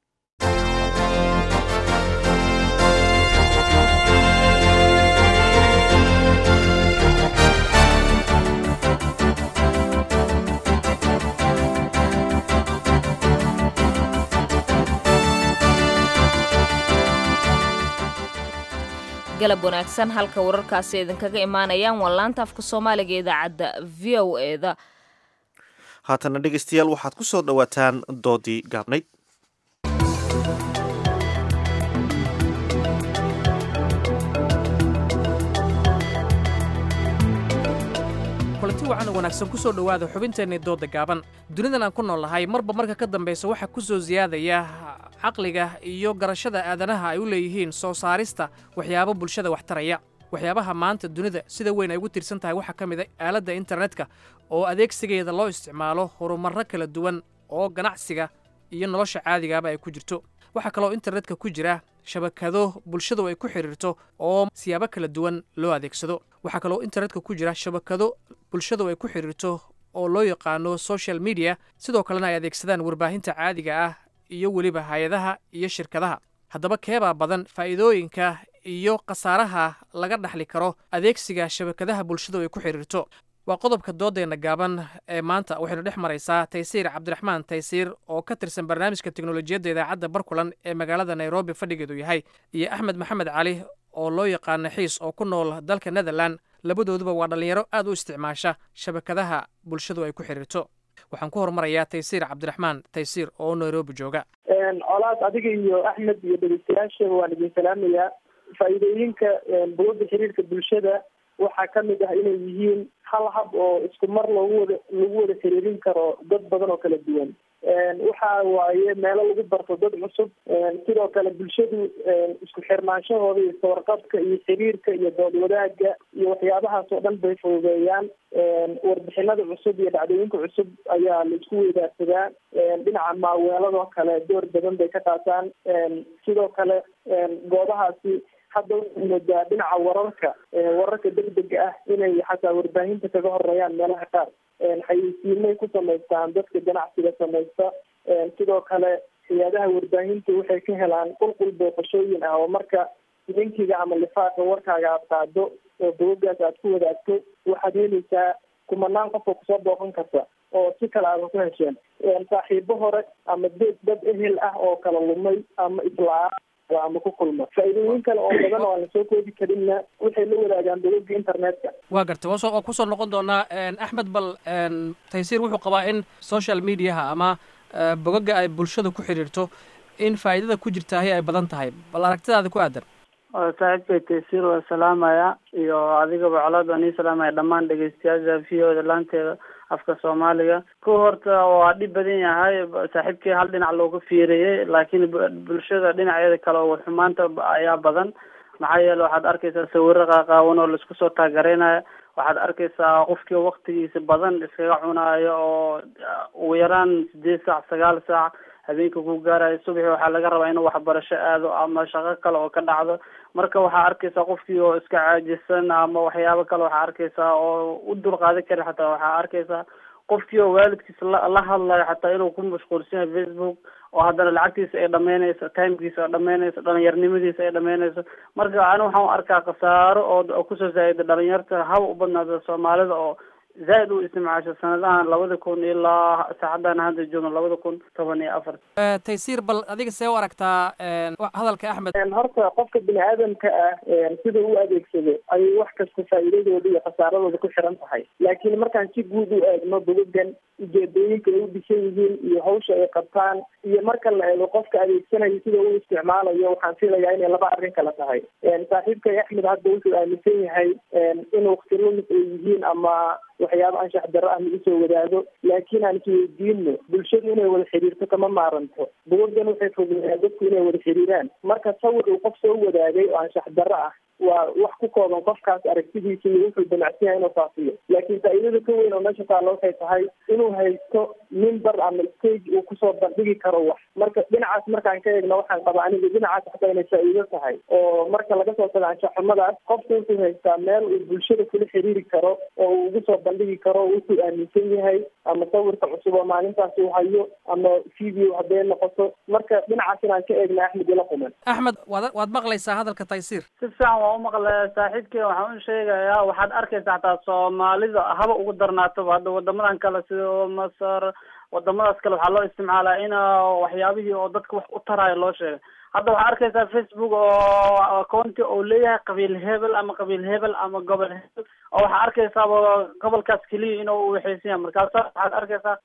galab wanaagsan halka wararkaasi idinkaga imaanayaan waa laanta afka soomaaliga ee idaacadda v o eda haatana dhegeystayaal waxaad ku soo dhowaataan doodii gaabnayd kulanti wacan oo wanaagsan ku soo dhowaada xubinteennii doodda gaaban dunidan aan ku nool nahay marba marka ka dambaysa waxaa ku soo siyaadaya caqliga iyo garashada aadanaha ay u leeyihiin soo saarista waxyaabo bulshada wax taraya waxyaabaha maanta dunida sida weyn ay ugu tiirsan tahay waxaa ka mid a aaladda internetka oo adeegsigeeda loo isticmaalo horumarro kala duwan oo ganacsiga iyo nolosha caadigaaba ay ku jirto waxaa kaloo internetka ku jira shabakado bulshadu ay ku xidhiirto oo siyaabo kala duwan loo adeegsado waxaa kaloo internetka ku jira shabakado bulshadu ay ku xidhiirto oo loo yaqaano social media sidoo kalena ay adeegsadaan warbaahinta caadiga ah iyo weliba hay-adaha iyo shirkadaha haddaba keebaa badan faa'iidooyinka iyo khasaaraha laga dhaxli karo adeegsiga shabakadaha bulshadu ay ku xidhiirto waa qodobka doodeenna gaaban ee maanta waxaynu dhex maraysaa taysiir cabdiraxmaan taysiir oo ka tirsan barnaamijka teknolojiyadda idaacadda barkulan ee magaalada nairobi fadhigeedu yahay iyo axmed maxamed cali oo loo yaqaano xiis oo ku nool dalka netherland labadooduba waa dhallinyaro aad u isticmaasha shabakadaha bulshadu ay ku xidhiirto waxaan ku horumarayaa taysiir cabdiraxmaan taysiir oo nairobi jooga colaad adiga iyo axmed iyo dhegeystayaasha waan idin salaamayaa faa'iidooyinka bogagga xiriirka bulshada waxaa kamid ah inay yihiin hal hab oo isku mar loogu wada lagu wada xiriirin karo dad badan oo kala duwan waxa waaye meelo lagu barto dad cusub sidoo kale bulshadu isku xirnaanshahooda iyo sawarqabka iyo xiriirka iyo dood wadaaga iyo waxyaabahaas oo dhan bay fududeeyaan warbixinada cusub iyo dhacdooyinka cusub ayaa la isku weydaarsadaa dhinaca maaweeladoo kale door badan bay ka qaataan sidoo kale goobahaasi hadda waxay moodaa dhinaca wararka wararka degdega ah inay xataa warbaahinta kaga horeeyaan meelaha qaar xayeysiimay ku samaystaan dadka ganacsiga samaysta sidoo kale hay-adaha warbaahinta waxay ka helaan qulqul booqashooyin ah oo marka linkiga ama lifaaqa warkaaga aad qaado oo bogagaas aad ku wadaagto waxaad helaysaa kumanaan qof oo kusoo booqan karta oo si kale aadan ku hesheen saaxiibo hore ama dad dad ehel ah oo kala lumay ama islaa ama ku kulma faa'iidooyin kale oo badan oo aan lasoo koodi karinna waxay la wadaagaan bogagga internetka waa gartay waa soo waa kusoo noqon doonaa axmed bal taysiir wuxuu qabaa in social mediaha ama bogagga ay bulshada ku xidhiirto in faa'iidada ku jirtaahi ay badan tahay bal aragtidaada ku aadan saaxiibkay taysiir waa salaamaya iyo adigaba colaad waan ii salaamaya dhammaan dhegeystayaasha v o da laanteeda afka soomaaliga ku horta waa dhib badan yahay saaxiibkii hal dhinac looga fiiriyey laakiin bulshada dhinaceeda kale oo xumaanta ayaa badan maxaa yeele waxaad arkaysaa sawiro qaaqaawan oo laisku soo taagereynaya waxaad arkaysaa qofkii waktigiisa badan iskaga cunaayo oo ugu yaraan sideed saac sagaal saac habeenka ku gaarayo subaxi waxaa laga rabaa inuu waxbarasho aado ama shaqo kale oo ka dhacdo marka waxaa arkaysaa qofkii oo iska caajisan ama waxyaabo kale waxaa arkaysaa oo u dulqaadan kara xataa waxaa arkaysaa qofkii oo waalidkiisa la la hadlayo xataa inuu ku mashquulsan yahay facebook oo haddana lacagtiisa ay dhameynayso timekiisa ay dhameynayso dhalinyarnimadiisa ay dhameynayso marka ani waxaan u arkaa khasaaro oo kusoo zaa'ida dhalinyarta haba u badnaada soomaalida oo zaaid u isticmaasho sanadahan labada kun ilaa saacadan hadda joogno labada kun toban iyo afar taysiir bal adiga see u aragtaa hadalka axmed horta qofka bini aadamka ah sida u adeegsado ayay wax kasta faa'iidadooda iyo khasaaradooda ku xiran tahay laakiin markaan si guud u eegno bogogan ujeedooyinka ay u dhisan yihiin iyo hawsha ay qabtaan iyo marka la eego qofka adeegsanayo sida uu isticmaalayo waxaan filayaa inay laba arrin kala tahay saaxiibkay axmed hadda wuxuu aaminsan yahay in wakti lumis ay yihiin ama waxyaaba anshax darro ah lagu soo wadaago laakiin aan isweydiino bulshadu inay wada xiriirto kama maaranto bogogan waxay fogeeyaan dadku inay wada xiriiraan marka sawir uu qof soo wadaagay oo anshax darro ah waa wax ku kooban qofkaas aragtidiisa iyo wuxuu damacsan yahay inuu faafiyo laakiin faa'iidada ka weyn oo meesha taalla waxay tahay inuu haysto mimber ama stage uu kusoo bandhigi karo wax marka dhinacaas markaan ka eegno waxaan qabaa aniga dhinacaas xataa inay faa'iido tahay oo marka laga soo tago anshaxumadaas qofku wuxuu haystaa meel uu bulshada kula xiriiri karo oo uu ugu soo bandhigi karo wuxuu aaminsan yahay ama sawirka cusub oo maalintaas uu hayo ama video hadday noqoto marka dhinacaas inaan ka eegna axmed ila quman axmed waad waad maqlaysaa hadalka taysiir si fiican waa umaqlaya saaxiibkii waxaan u sheegayaa waxaad arkaysaa hataa soomaalida haba ugu darnaatoba hadda wadamadan kale sida masar wadamadaas kale waxaa loo isticmaalaa in waxyaabihii oo dadka wax u taraayo loo sheegay hadda waxaa arkaysaa facebook oo accounti oo leeyahay qabiil hebel ama qabiil hebel ama gobol hebel oo waxaa arkaysaaba gobolkaas keliya inuu waxaysan yahay markaasa waxaad arkaysaa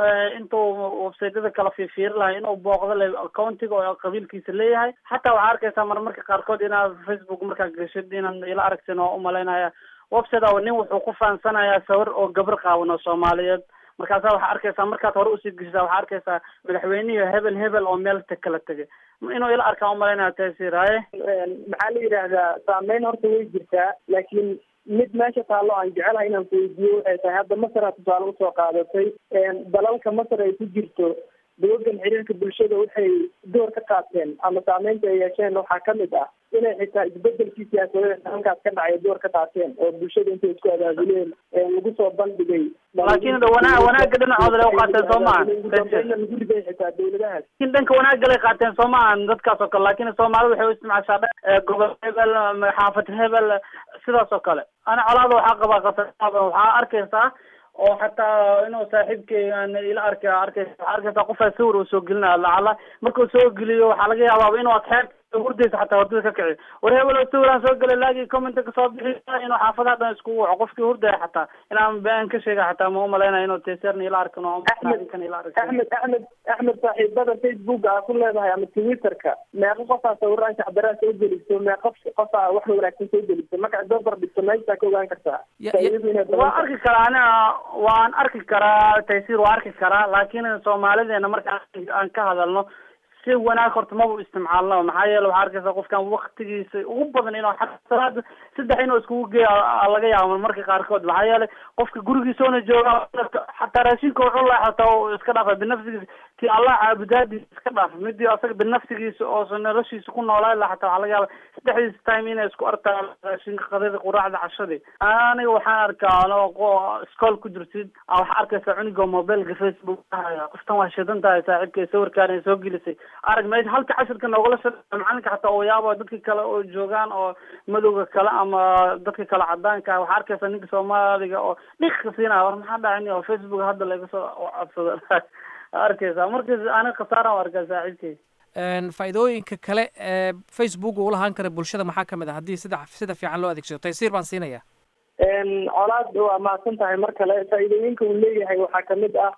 intuu websaytyada kala fiifiiri lahay inuu booqdo le accountiga oo qabiilkiisa leeyahay xataa waxaa arkaysaa marmarka qaarkood inaad facebook markaa geshid inaan ila aragtin oo umalaynaya website a nin wuxuu ku faansanayaa sawir oo gabar qaawan oo soomaaliyeed markaasa waxaa arkaysaa markaad hore usii geshisaa waxaa arkaysaa madaxweynihii hebel hebel oo meel ta kala tegay inuu ila arkaa umalaynaya taysir haye maxaa la yidhaahdaa saameyn horta way jirtaa laakiin mid meesha taallo aan jecelahay inaan kuweydiiyo waxay tahay hadda masar aa tusaale usoo qaadatay dalalka masar ay ku jirto bogogan xiriirka bulshada waxay door ka qaateen ama saameynta ay yeesheen waxaa kamid ah inay xitaa isbedelkii siyaasadeed halkaas ka dhacay door ka qaateen oo bulshada intay isku abaabuleen lagu soo bandhigay laakiin wanaa wanaaga dhinacooda lay uqaateen soo maaha lagu riday xitaa dawladahaas laakiin dhanka wanaaga lay qaateen soo maahan dadkaas oo kale laakiin soomaalida waxay u isticmaashaa dhan gobol hebel xaafad hebel sidaas oo kale ana colaada waxaa qabaa qasaaban waxaa arkaysaa oo xataa inuu saaxiibkey ila arka arkaysa waxaa arkaysaa qofaa sawir uu soo gelinaya lacala markuu soo geliyo waxaa laga yaabaaba inuu asxeeb hurdaysa xataa hurdada ka kici war hebel sawiraan soo galay laagii commenta kasoo bixi inuu xaafadaha dhan iskugu waco qofkii hurdaya xataa inaan been ka sheega xataa ma umalaynaya inuu teserna ila arkin oo kan ila arkin axmed axmed axmed saaxiibada facebook aa ku leedahay ama twitterka meeqa qofaa sawiraan shacdaraa soo geliso meeqa qofaa wax wanaagsan soo geliso marka adoo bardhigto meeshaa ka ogaan kartaa faa'iidadu inay badan waan tahay. arki karaa aniga waan arki karaa taysiir waa arki karaa laakiin soomaalideena marka aan- aan ka hadalno si wanaag horta maba isticmaalno maxaa yeele waxaa arkaysa qofkan waktigiisa ugu badan inuu xataa salaada saddex inuu iskugu geeyo aa laga yaabo marka qaarkood maxaa yeele qofka gurigiisoona jooga xataa raashinka wuxuu laha xataa uu iska dhaafa binafsigiisa ti allah caabudaadiisa iska dhaafa midii asaga binafsigiisa oo noloshiisa ku noolaa laha xataa waxaa laga yaaba saddexdiisa time inay isku artaan raashinka qadada quraacda cashadii aniga waxaan arkaa anoo qo- iskool ku jirtid aa waxaa arkaysa cuniga mobilka facebook haya qoftan waa shidan tahay saaxiibkay sawirkaan ay soo gelisay arag meesha halka cashirka noogala sha macalinka xataa oo yaaba dadka kale oo joogaan oo madowga kale ama dadka kale cadaanka ah waxaa arkaysa ninka soomaaliga oo dhika siinaya war maxaa dhacay oo facebook hadda laga soo codsado arkaysa markas aniga khasaaraan u arkaa saaxiibkay Een, faa'iidooyinka kale ee facebook uu lahaan kara bulshada maxaa ka mid ah haddii sida sida fiican loo adeegsado taysiir baan siinaya colaad waa mahadsan tahay mar kale faa'iidooyinka uu leeyahay waxaa kamid ah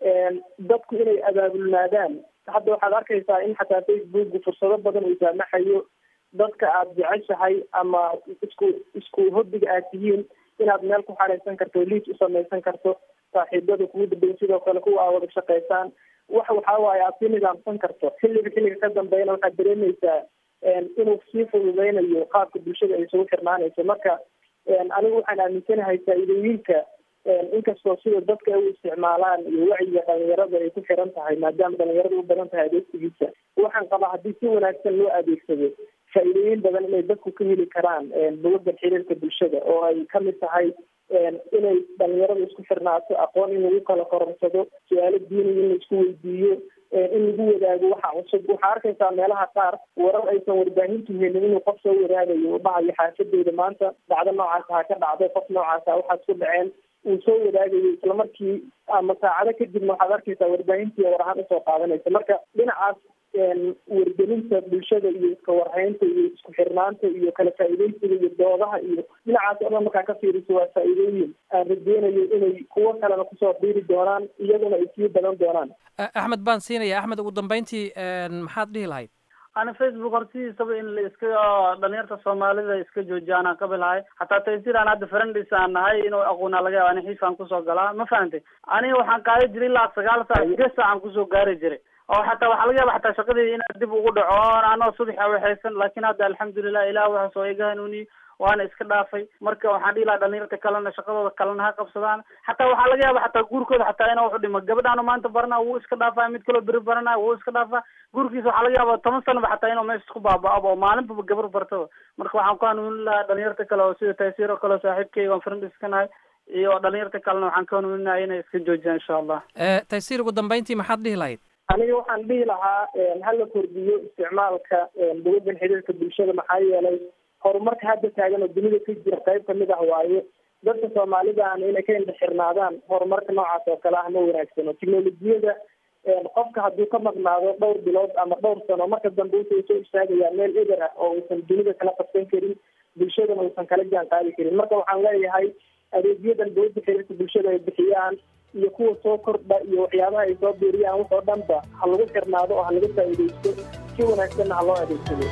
dadku inay abaabulnaadaan hadda waxaad arkaysaa in xataa facebook fursado badan uu saamaxayo dadka aad jeceshahay ama isku isku hobbiga aad tihiin inaad meel ku xareysan karto liis u samaysan karto saaxiibada kugu dambeyn sidoo kale kuwa aa wada shaqaysaan wax waxaa waaye aad sii nidaamsan karto xilliga xilliga ka dambeeyana waxaad dareemaysaa inuu sii fududeynayo qaabka bulshada ay isugu xirnaanayso marka anigu waxaan aaminsanahay faa'iidooyinka inkastoo sida dadka ay u isticmaalaan iyo wacyiga dhalinyarada ay ku xiran tahay maadaama dhalinyarada u badan tahay adeegsigiisa waxaan qabaa haddii si wanaagsan loo adeegsado faa'iidooyin badan inay dadku ka heli karaan bugagan xiriirka bulshada oo ay kamid tahay inay dhalinyarada isku xirnaato aqoon in lagu kala kororsado su-aalo diiniya in la isku weydiiyo in lagu wadaago waxa cusub waxaa arkaysaa meelaha qaar warar aysan warbaahintu helin inuu qof soo wadaagayo u dhahayo xaafadeyda maanta dhacdo noocaasa ha ka dhacday qof noocaasa waxaad ku dhaceen uu soo wadaagayo islamarkii ama saacado kadibna waxaad arkaysaa warbaahintii war ahaan usoo qaadanaysa marka dhinacaas wargelinta bulshada iyo iska warhaynta iyo isku xirnaanta iyo kala faa'iideysiga iyo doodaha iyo dhinacaas oo dhan markaa ka fiiriso waa faa'iidooyin aan rajeynayo inay kuwo kalena kusoo biiri doonaan iyaguna ay sii badan doonaan axmed baan siinaya axmed ugu dambeyntii maxaad dhihi lahayd ana facebook hortidiisaba in la iska dhalinyarta soomaalida iska joojiyaan aan qabi lahay hataa taysir aan hadda friendis aan nahay inuu aqoonaa laga yaaba ani xiifaan kusoo galaa ma fahantay aniga waxaan qaadan jiray ilaa sagaal saac sideed saac aan kusoo gaari jiray oo xataa waxaa laga yaaba xataa shaqadii inaad dib ugu dhaco anoo subaxa waxaysan laakiin hadda alxamdulilah ilah waxaas oo iga hanuuniye waana iska dhaafay marka waxaan dhihi lahaa dhalinyarta kalena shaqadooda kalena ha qabsadaan xataa waxaa laga yaaba xataa guurkooda xataa inuu wuxu dhimo gabadhaanu maanta barana wuu iska dhaafaa mid kaloo beri baranaya wuu iska dhaafaa guurkiisa waxaa laga yaaba toban sanaba xataa inuu meesha isku baaba-abo oo maalinbaba gabar bartaba marka waxaan ku hanuunin lahaa dhalinyarta kale oo sida taysiir oo kale oo saaxiibkeyga aan friend iska nahay iyo dhalinyarta kalena waxaan ka hanuuninaya inay iska joojiyaan insha allah taysiir ugu dambeyntii maxaad dhihi lahayd aniga waxaan dhihi lahaa hala kordhiyo isticmaalka bugagan xiriirka bulshada maxaa yeelay horumarka hadda taagan oo dunida ka jira qayb kamid ah waaye dadka soomaalidaana inay ka indhaxirnaadaan horumarka noocaas oo kale ah ma wanaagsano teknolojiyada qofka hadduu ka maqnaado dhowr bilood ama dhowr sano marka dambe wuxuu soo istaagayaa meel eber ah oo uusan dunida kala qabsan karin bulshadana uusan kala jaan qaadi karin marka waxaan leeyahay adeegyadan bugaga xiriirka bulshada ay bixiyaan iyo kuwa soo kordha iyo waxyaabaha ay soo biiriyaan wax oo dhanba ha lagu xirnaado oo ha laga faa'iidaysto si wanaagsanna ha loo adeegsado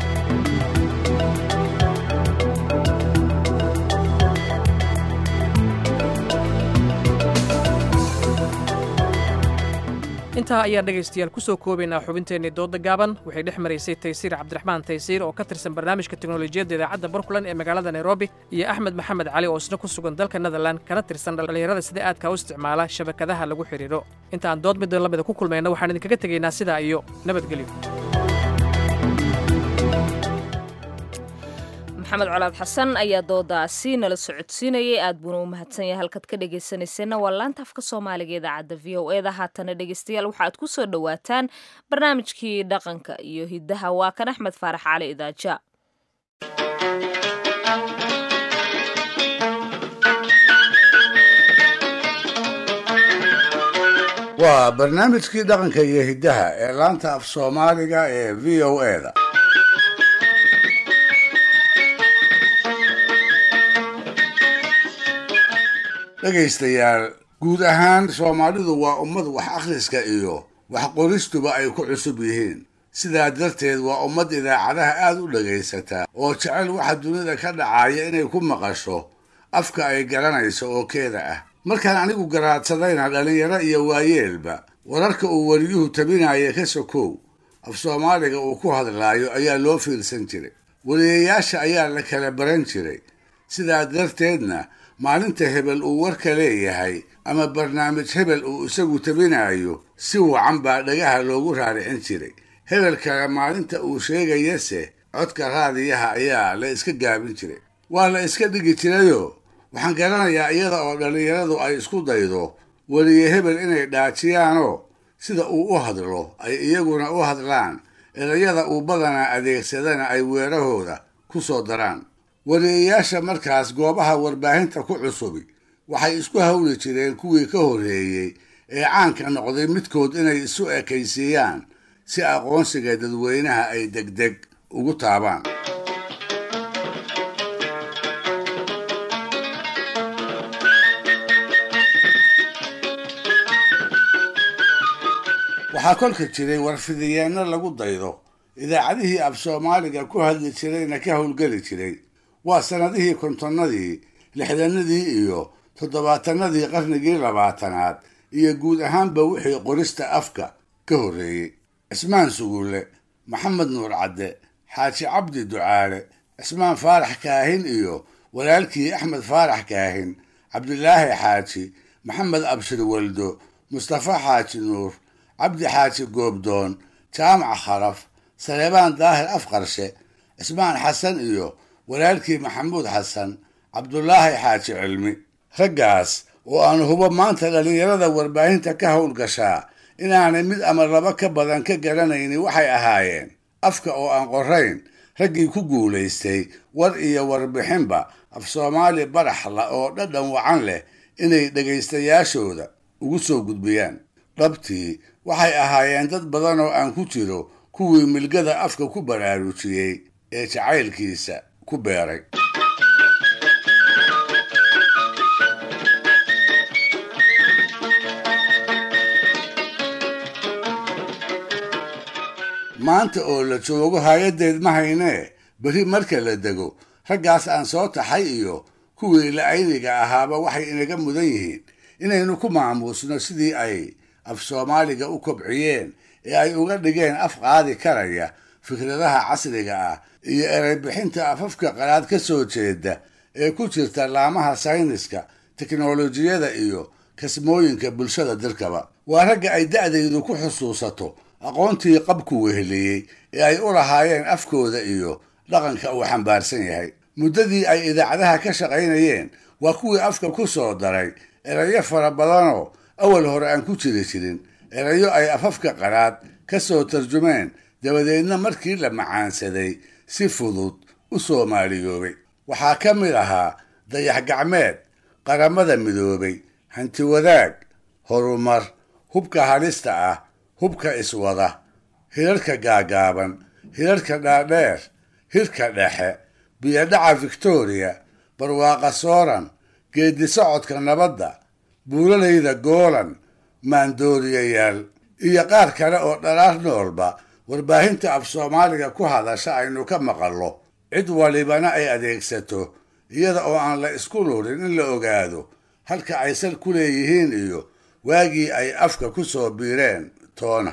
intaa ayaan dhegaystayaal ku soo koobaynaa xubinteennii dooda gaaban waxay dhex maraysay taysiir cabdiraxmaan taysiir oo ka tirsan barnaamijka teknolojiyadda idaacadda barkulan ee magaalada nairobi iyo axmed maxamed cali oo isna ku sugan dalka netherland kana tirsan dhallinyarada sida aadka u isticmaala shabakadaha lagu xidhiidho inta aan dood middan lamida ku kulmayna waxaan idinkaga tegaynaa sidaa iyo nabadgelyo maxamed colaad xasan ayaa doodaasi nala socodsiinayay aad buuna u mahadsan yahay halkaad ka dhegaysanayseena waa laanta afka soomaaliga idaacadda v o eda haatana dhegaystayaal waxaad ku soo dhowaataan barnaamijkii dhaqanka iyo hiddaha waa kan axmed faarax cali idaaja waa barnaamijkii dhaqanka iyo hiddaha ee laanta af soomaaliga ee v o eda dhegaystayaal guud ahaan soomaalidu waa ummad wax akhriska iyo wax qoristuba ay ku cusub yihiin sidaa darteed waa ummad idaacadaha aad u dhagaysata oo jecel waxa dunida ka dhacaya inay ku maqasho afka ay garanayso oo keeda ah markaan anigu garaadsadayna dhallinyaro iyo waayeelba wararka uu wariyuhu tabinaya ka sokow af soomaaliga uu ku hadlaayo ayaa loo fiirsan jiray wariyayaasha ayaa la kala baran jiray sidaa darteedna maalinta hebel uu warka leeyahay ama barnaamij hebel uu isagu tabinayo si wacan baa dhagaha loogu raaricin jiray hebel kale maalinta uu sheegayase codka raadiyaha ayaa la iska gaabin jiray waa la iska dhigi jirayoo waxaan garanayaa iyada oo dhallinyaradu ay isku daydo weliye hebel inay dhaajiyaanoo sida uu u hadlo ay iyaguna u hadlaan erayada uu badanaa adeegsadana ay weerahooda ku soo daraan wariyayaasha markaas goobaha warbaahinta ku cusubi waxay isku hawli jireen kuwii ka horreeyey ee caanka noqday midkood inay isu ekaysiiyaan si aqoonsiga dadweynaha ay degdeg ugu taabaan waxaa kolka jiray warfidiyeenno lagu daydo idaacadihii af soomaaliga ku hadli jirayna ka howlgeli jiray waa sannadihii kontonnadii lixdanadii iyo toddobaatanadii qarnigii labaatanaad iyo guud ahaanba wixii qorista afka ka horreeyey cismaan sugulle maxamed nuur cadde xaaji cabdi ducaale cismaan faarax kaahin iyo walaalkii axmed faarax kaahin cabdilaahi xaaji maxamed abshir waldo mustafa xaaji nuur cabdi xaaji goobdoon jaamac kharaf saleebaan daahir afqarshe cismaan xasan iyo walaalkii maxamuud xasan cabdulaahi xaaji cilmi raggaas oo aan hubo maanta dhallinyarada warbaahinta ka howlgashaa inaanay mid ama laba ka badan ka garanaynin waxay ahaayeen afka oo aan qorayn raggii ku guulaystay war iyo warbixinba af soomaali baraxla oo dhadhan wacan leh inay dhegaystayaashooda ugu soo gudbiyaan dhabtii waxay ahaayeen dad badan oo aan ku jiro kuwii milgada afka ku baraarujiyey ee jacaylkiisa ku beeray maanta oo la joogo hay-addeed ma haynee beri marka la dego raggaas aan soo taxay iyo kuwii la-ayniga ahaaba waxay inaga mudan yihiin inaynu ku maamuusno sidii ay af soomaaliga u kobciyeen ee ay uga dhigeen af qaadi karaya fikradaha casriga ah iyo ereybixinta afafka qalaad ka soo jeeda ee ku jirta laamaha sayniska teknolojiyada iyo kasmooyinka bulshada dalkaba waa ragga ay da'daydu ku xusuusato aqoontii qabku weheliyey ee ay u lahaayeen afkooda iyo dhaqanka uu xambaarsan yahay muddadii ay idaacadaha ka shaqaynayeen waa kuwii afka ku soo daray erayo fara badanoo awal hore aan ku jiri jirin erayo ay afafka qaraad ka soo tarjumeen dabadeedna markii la macaansaday si fudud u soomaaliyoobay waxaa ka mid ahaa dayax gacmeed qaramada midoobay hanti wadaag horumar hubka halista ah hubka iswada hirarka gaagaaban hirarka dhaadheer hirka dhexe biyodhaca victoriya barwaaqa sooran geedi socodka nabadda buulalayda goolan maandooriyayaal iyo qaar kale oo dhalaar noolba warbaahinta af soomaaliga ku hadasha aynu ka maqallo cid walibana ay adeegsato iyada oo aan la isku lurin in la ogaado halka ay sal ku leeyihiin iyo waagii ay afka ku soo biireen toona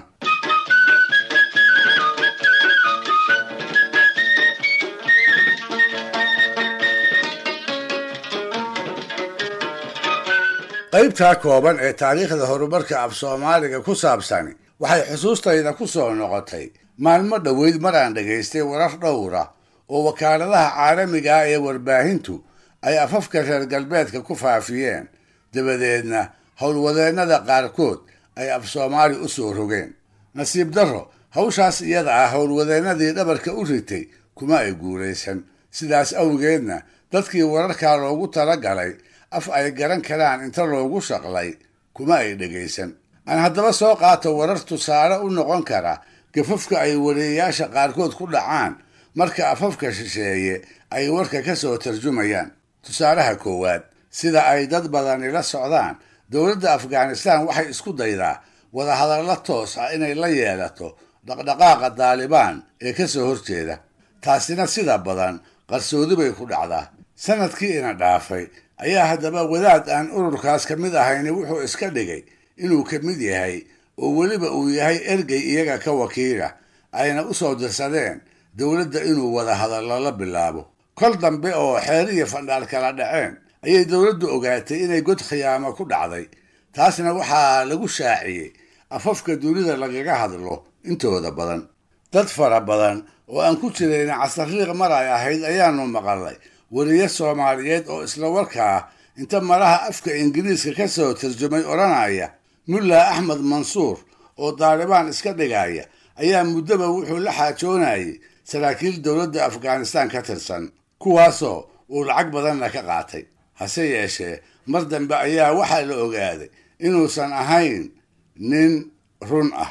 qaybtaa kooban ee taariikhda horumarka af soomaaliga ku saabsani waxay xusuustayda ku soo noqotay maalmo dhoweyd mar aan dhagaystay warar dhowra oo wakaaladaha caalamiga ah ee warbaahintu ay afafka reer galbeedka ku faafiyeen dabadeedna howlwadeennada qaarkood ay af soomaali u soo rogeen nasiib darro hawshaas iyada ah howlwadeennadii dhabarka u ritay kuma ay guulaysan sidaas awgeedna dadkii wararkaa loogu tala galay af ay garan karaan inta loogu shaqlay kuma ay dhegaysan aan haddaba soo qaato warar tusaale u noqon kara gafafka ay wariyayaasha qaarkood ku dhacaan marka afafka shisheeye ay warka ka soo tarjumayaan tusaalaha koowaad sida ay dad badani la socdaan dowladda afghanistan waxay isku daydaa wadahadallo toos ah inay la yeelato dhaqdhaqaaqa daalibaan ee ka soo horjeeda taasina sida badan qarsoodi bay ku dhacdaa sanadkii ina dhaafay ayaa haddaba wadaad aan ururkaas ka mid ahayni wuxuu iska dhigay inuu ka mid yahay oo weliba uu yahay ergey iyaga ka wakiila ayna u soo dirsadeen dowladda inuu wadahadallo la bilaabo kol dambe oo xeer iyo fandhaal kala dhaceen ayay dowladdu ogaatay inay god khiyaamo ku dhacday taasna waxaa lagu shaaciyey afafka dunida lagaga hadlo intooda badan dad fara badan oo aan ku jirayna casariiq mar ay ahayd ayaanu maqalnay weriye soomaaliyeed oo isla warkaa inta malaha afka ingiriiska ka soo tarjumay odhanaya mulla axmed mansuur oo daalibaan iska dhigaya ayaa muddoba wuxuu la xaajoonayay saraakiil dowladda afghanistan ka tirsan kuwaasoo uu lacag badanna ka qaatay hase yeeshee mar dambe ayaa waxaa la ogaaday inuusan ahayn nin run ah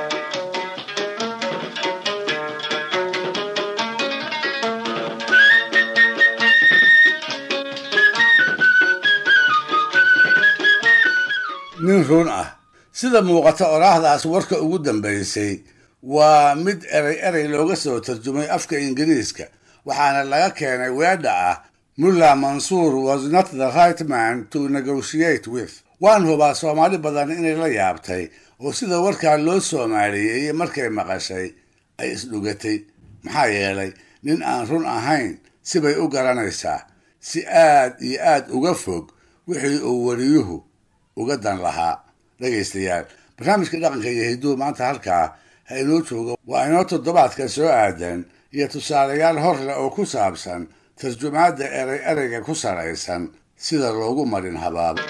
nin run ah sida muuqata oraahdaas warka ugu dambaysay waa mid erey erey looga soo tarjumay afka ingiriiska waxaana laga keenay weedha ah mulla mansuur was not the right man to negotiate with waan hubaa soomaali badan inay la yaabtay oo sida warkaa loo soomaaliyeeyey markay maqashay ay isdhugatay maxaa yeelay nin aan run ahayn sibay u garanaysaa si aad iyo aad uga fog wixii uu wariyuhu uga dan lahaa dhegaystayaal barnaamijka dhaqanka iyo hiduhu maanta halkaa ha inoo jooga waa inoo toddobaadka soo aadan iyo tusaalayaal hor leh oo ku saabsan tarjumaadda erey ereyga ku saraysan sida loogu marin habaabo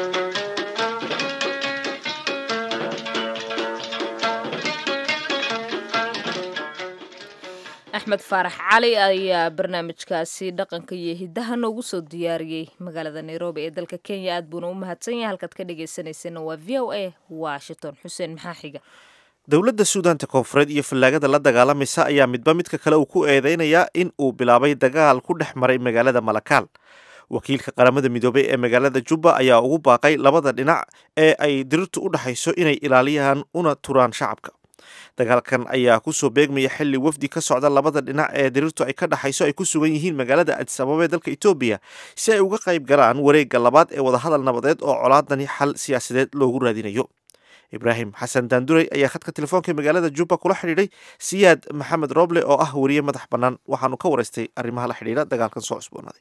axmed faarax cali ayaa barnaamijkaasi dhaqanka iyo hidaha noogu soo diyaariyey magaalada nairobi ee dalka kenya aad buuna u mahadsan yahay halkaad ka dhagaysanaysana waa v o a washington xuseen maxaa xiga dowladda suudaanta koonfureed iyo fallaagada la dagaalamaysa ayaa midba midka kale uu ku eedeynayaa in uu bilaabay dagaal ku dhex maray magaalada malakaal wakiilka qaramada midoobey ee magaalada jubba ayaa ugu baaqay labada dhinac ee ay dirirtu u dhexayso inay ilaaliyaan una turaan shacabka dagaalkan ayaa kusoo beegmaya xili wafdi ka socda labada dhinac ee dirirtu ay ka dhaxayso ay ku sugan yihiin magaalada adis ababa ee dalka etoobiya si ay uga qayb galaan wareegga labaad ee wadahadal nabadeed oo colaadani xal siyaasadeed loogu raadinayo ibraahim xasan daanduray ayaa khadka telefoonka magaalada jubba kula xidhiidhay siyaad maxamed roble oo ah weriye madax bannaan waxaanu ka waraystay arrimaha la xidhiidha dagaalkan soo cusboonaaday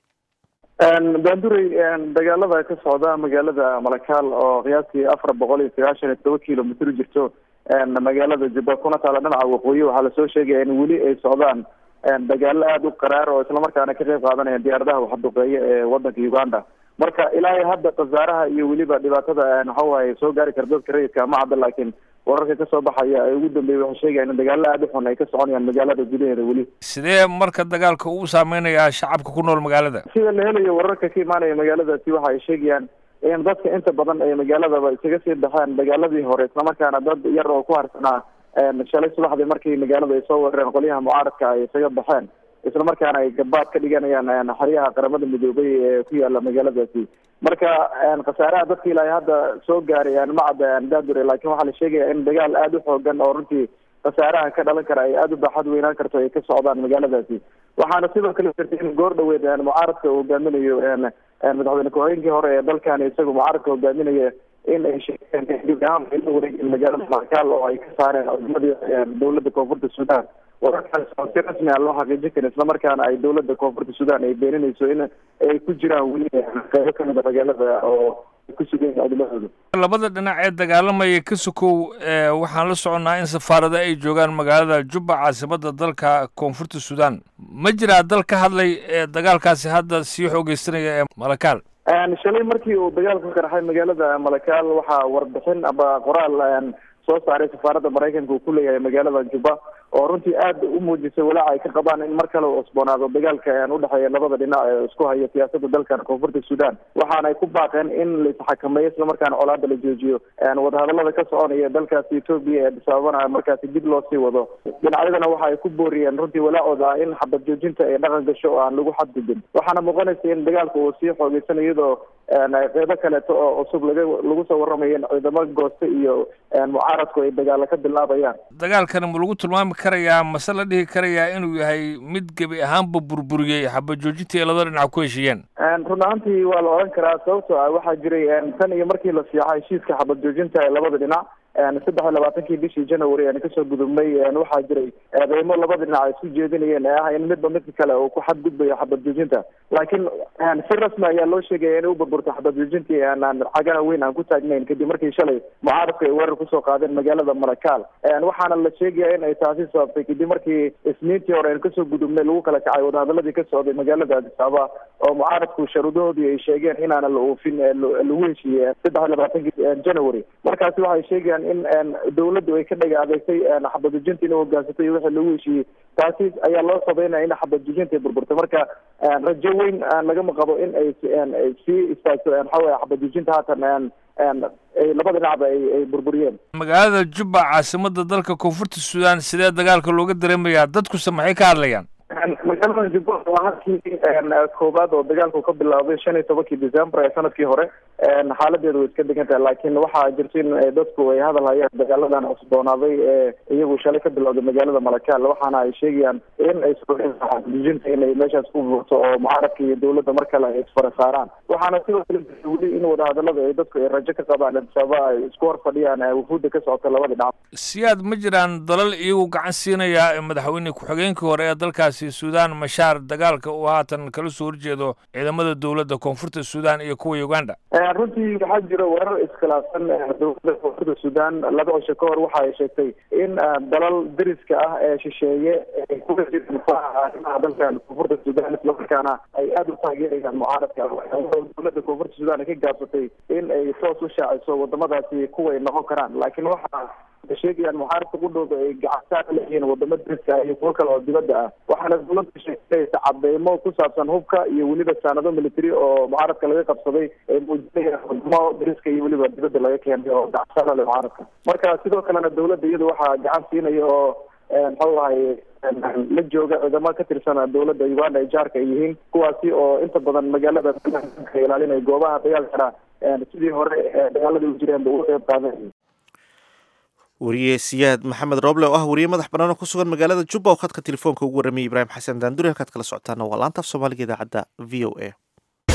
daanduray dagaalada ka socda magaalada malakaal oo qiyaastii afar boqol iyo sagaashan iyo todoba kilomitr jirto magaalada jubba kuna taala dhinaca waqooyi waxaa lasoo sheegaya in weli ay socdaan dagaalo aada u qaraar oo islamarkaana ka qayb qaadanaya diyaaradaha waxduqeeya ee wadanka uganda marka ilaa hadda khasaaraha iyo weliba dhibaatada waxawaaye soo gaari kara dadka rayidka ma cadda laakiin wararka kasoo baxaya ee ugu dambeeya waxay sheegayaan in dagaalo aada u xun ay ka soconayaan magaalada gudaheeda weli sidee marka dagaalka uu saameynayaa shacabka ku nool magaalada sida la helayo wararka ka imaanaya magaaladaasi waxa ay sheegayaan in dadka inta badan ay magaaladaba isaga sii baxeen dagaaladii hore islamarkaana dad yar oo ku harsanaa shalay subaxdii markii magaalada ay soo weerareen qolyaha mucaaradka ay isaga baxeen islamarkaana ay gabaad ka dhiganayaan xeryaha qaramada midoobay ee ku yaala magaaladaasi marka khasaaraha dadka ilaa hadda soo gaaray ma cadda daadure laakiin waxaa la sheegaya in dagaal aada u xoogan oo runtii khasaaraha ka dhalan kara ay aada u baaxad weynaan karto ay ka socdaan magaaladaasi waxaana sidoo kale jirta in goor dhaweed mucaaradka uu hogaaminayo madaxweyne ku-xigeenkii hore ee dalkan isagu mucaaradka hogaaminaya in ay sheegeen dib ahaan ay la wareegeen magaalada markaal oo ay ka saareen ciidamadii dowladda koonfurta sudan wararkaas oo si rasmi ah loo xaqiijin karin islamarkaana ay dowladda koonfurta sudan ay beeninayso in ay ku jiraan weli qeybo kamid a magaalada oo ku sugan ciidamadooda labada dhinac ee dagaalamaya ka sokow waxaan la soconnaa in safaarada ay joogaan magaalada jubba caasimada dalka koonfurta sudan ma jiraa dal ka hadlay dagaalkaasi hadda sii xoogeysanaya ee malakaal shalay markii uu dagaalku ka qarxay magaalada malakaal waxaa warbixin aba qoraal soo saaray safaaradda maraykanka uu ku leeyahay magaalada jubba oo runtii aad u muujisay walaaca ay ka qabaan in mar kale uu cusboonaado dagaalka udhexeeya labada dhinac ee isku haya siyaasada dalkan koonfurta sudan waxaana ay ku baaqeen in la isxakameeyo islamarkaana colaada la joojiyo wadahadalada ka soconaya dalkaasi etoobiya ee bisaababana markaasi dib loo sii wado dhinacyadana waxa ay ku booriyeen runtii walaacooda ah in xabad joojinta ay dhaqan gasho oo aan lagu xadgudbin waxaana muuqanaysa in dagaalka uu sii xoogeysanayo iyadoo qeybo kaleeto oo cusub laga lagu soo waramayo in ciidamo gooste iyo mucaaradku ay dagaalo ka bilaabayaan dagaalkan ma lagu tilmaami karayaa mase la dhihi karayaa inuu yahay mid gebi ahaanba burburiyey xabad joojintii ay labada dhinac ku heshiiyeen run ahaantii waa la odhan karaa sababtoo ah waxaa jiray tan iyo markii la fiixa heshiiska xabad joojinta ee labada dhinac saddex iyo labaatankii bishii january aan kasoo gudubnay waxaa jiray eedeymo labada dhinac ay isku jeedinayeen ee ah in midba midka kale uu ku xadgudbayo xabad joojinta laakiin si rasmi ayaa loo sheegaya inay u burburto xabad joojintii aanaan cagana weyn aan ku taagnayn kadib markii shalay mucaaradku ay weerar kusoo qaadeen magaalada marakaal waxaana la sheegaya in ay taasi sababtay kadib markii isniintii hore aan kasoo gudubnay lagu kala kacay wadahadaladii ka socday magaalada addis ababa oo mucaaradku sharuudahoodii ay sheegeen inaana la oofin lagu heshiiyey saddex iyo labaatankii january markaasi waxay sheegayaan in dawladdu ay ka dhaga adeegtay xabadujinta inay hogaansatay iyo wixii lagu heshiiyey taasi ayaa loo sabeynaya in xabadujinta ay burburtay marka rajo weyn lagama qabo in ay sii istaagto waxa weye xabadujinta haatan labada dhinacba ay burburiyeen magaalada jubba caasimada dalka koonfurta sudan sidee dagaalka looga dareemayaa dadkuse maxay ka hadlayaan magaalada jubba waa halkii koowaad oo dagaalku ka bilaabay shan iyo tobankii december ee sanadkii hore xaaladeedu way iska degan tahay laakiin waxaa jirta in dadku ay hadal hayaan dagaaladan cusboonaaday ee iyagu shalay ka bilowday magaalada malakaal waxaana ay sheegayaan in ay sujinta inay meeshaas ku buurto oo mucaaradka iyo dawladda mar kale ay isfara saaraan waxaana sidoo kale weli in wadahadalada ay dadku ay rajo ka qabaan sababa ay isku hor fadhiyaan wufuudda ka socota labada dhinac siyaad ma jiraan dalal iyagu gacan siinaya madaxweyne ku-xigeenkii hore ee dalkaasi sudan mashaar dagaalka uu haatan kala soo horjeedo ciidamada dowladda koonfurta sudan iyo kuwa uganda runtii waxaa jira weerar iskhilaafsan dowladda koonfurta sudan laba cisho ka hor waxa ay sheegtay in dalal deriska ah ee shisheeye ay kuga jiraan arrimaha dalkan koonfurta sudan islamarkaana ay aada u taageerayaan mucaaradka dowladda koonfurta sudan ay ka gaabsatay in ay toos u shaaciso wadamadaasi kuway noqon karaan laakiin waxa sheegayaan mucaaradka qudhooda ay gacantaan leeyihiin wadamo deriska ah iyo kuwo kale oo dibadda ah waxaana dowladda sheegtaysa cadeymo ku saabsan hubka iyo weliba saanado military oo mucaaradka laga qabsaday ay muujinayaan wadamo deriska iyo weliba dibadda laga keenay oo gacantaan le mucaaradka marka sidoo kalena dowladda iyada waxaa gacan siinaya oo muxuu ahay la jooga ciidamo ka tirsan dowladda uganda ay jaarka ay yihiin kuwaasi oo inta badan magaalada ilaalinaya goobaha dagaalkana sidii hore dagaaladii u jireen ba uga qeyb qaadanay wariye siyaad maxamed rooble oo ah wariye madax bannaan oo ku sugan magaalada jubba oo khadka telefoonka ugu warramayay ibraahim xasan daanduri halkaad kala socotaana waa laanta af soomaaliga idaacadda v o a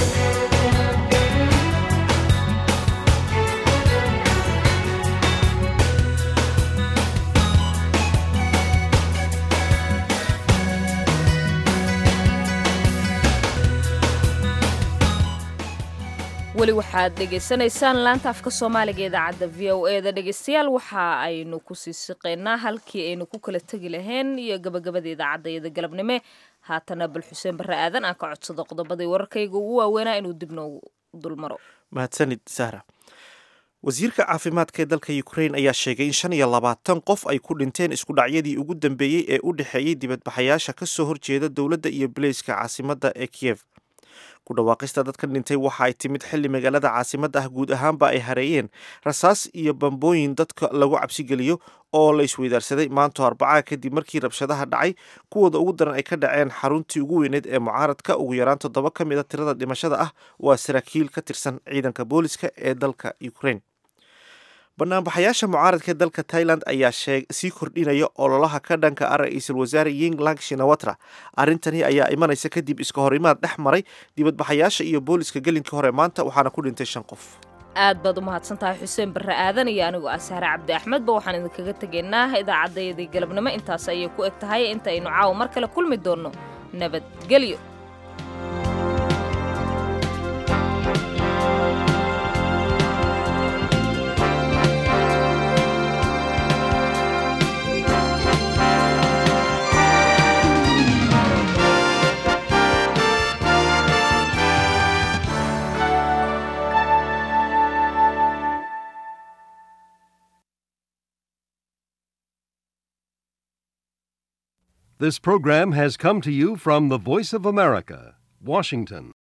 weli waxaad dhegaysanaysaan laanta afka soomaaliga idaacadda v o e da dhegeystayaal waxa aynu kusii siqeynaa halkii aynu ku kala tegi lahayn iyo gabagabada idaacadda iyada galabnime haatana bal xuseen barre aadan aan ka codsado qodobadii wararkayga ugu waaweynaa inuu dib noogu dulmaro mahadsanid sahra wasiirka caafimaadka ee dalka ukrain ayaa sheegay in shan iyo labaatan qof ay ku dhinteen iskudhacyadii ugu dambeeyey ee u dhexeeyey dibadbaxayaasha ka soo horjeeda dowladda iyo bileyska caasimadda ee kiyev ku dhawaaqista dadkan dhintay waxa ay timid xilli magaalada caasimadda ah guud ahaanba ay hareeyeen rasaas iyo bambooyin dadka lagu cabsigeliyo oo la isweydaarsaday maanto arbacaa kadib markii rabshadaha dhacay kuwooda ugu daran ay ka dhaceen xaruntii ugu weyneed ee mucaaradka ugu yaraan toddoba ka mid a tirada dhimashada ah waa saraakiil ka tirsan ciidanka booliska ee dalka ukrain banaanbaxayaasha mucaaradka ee dalka tailand ayaa sii kordhinaya ololaha ka dhanka ah ra-iisul wasaare yinglang shinawatra arrintani ayaa imanaysa kadib iska horimaad dhex maray dibadbaxayaasha iyo booliska gelinka hore maanta waxaana ku dhintay shan qof aad baad u mahadsan tahay xuseen barre aadan iyo anigu asaare cabdi axmedba waxaan idinkaga tegaynaa idaacaddayadii galabnimo intaas ayay ku eg tahay inta aynu caawa mar kale kulmi doonno nabadgelyo This program has come to you from the Voice of America, Washington.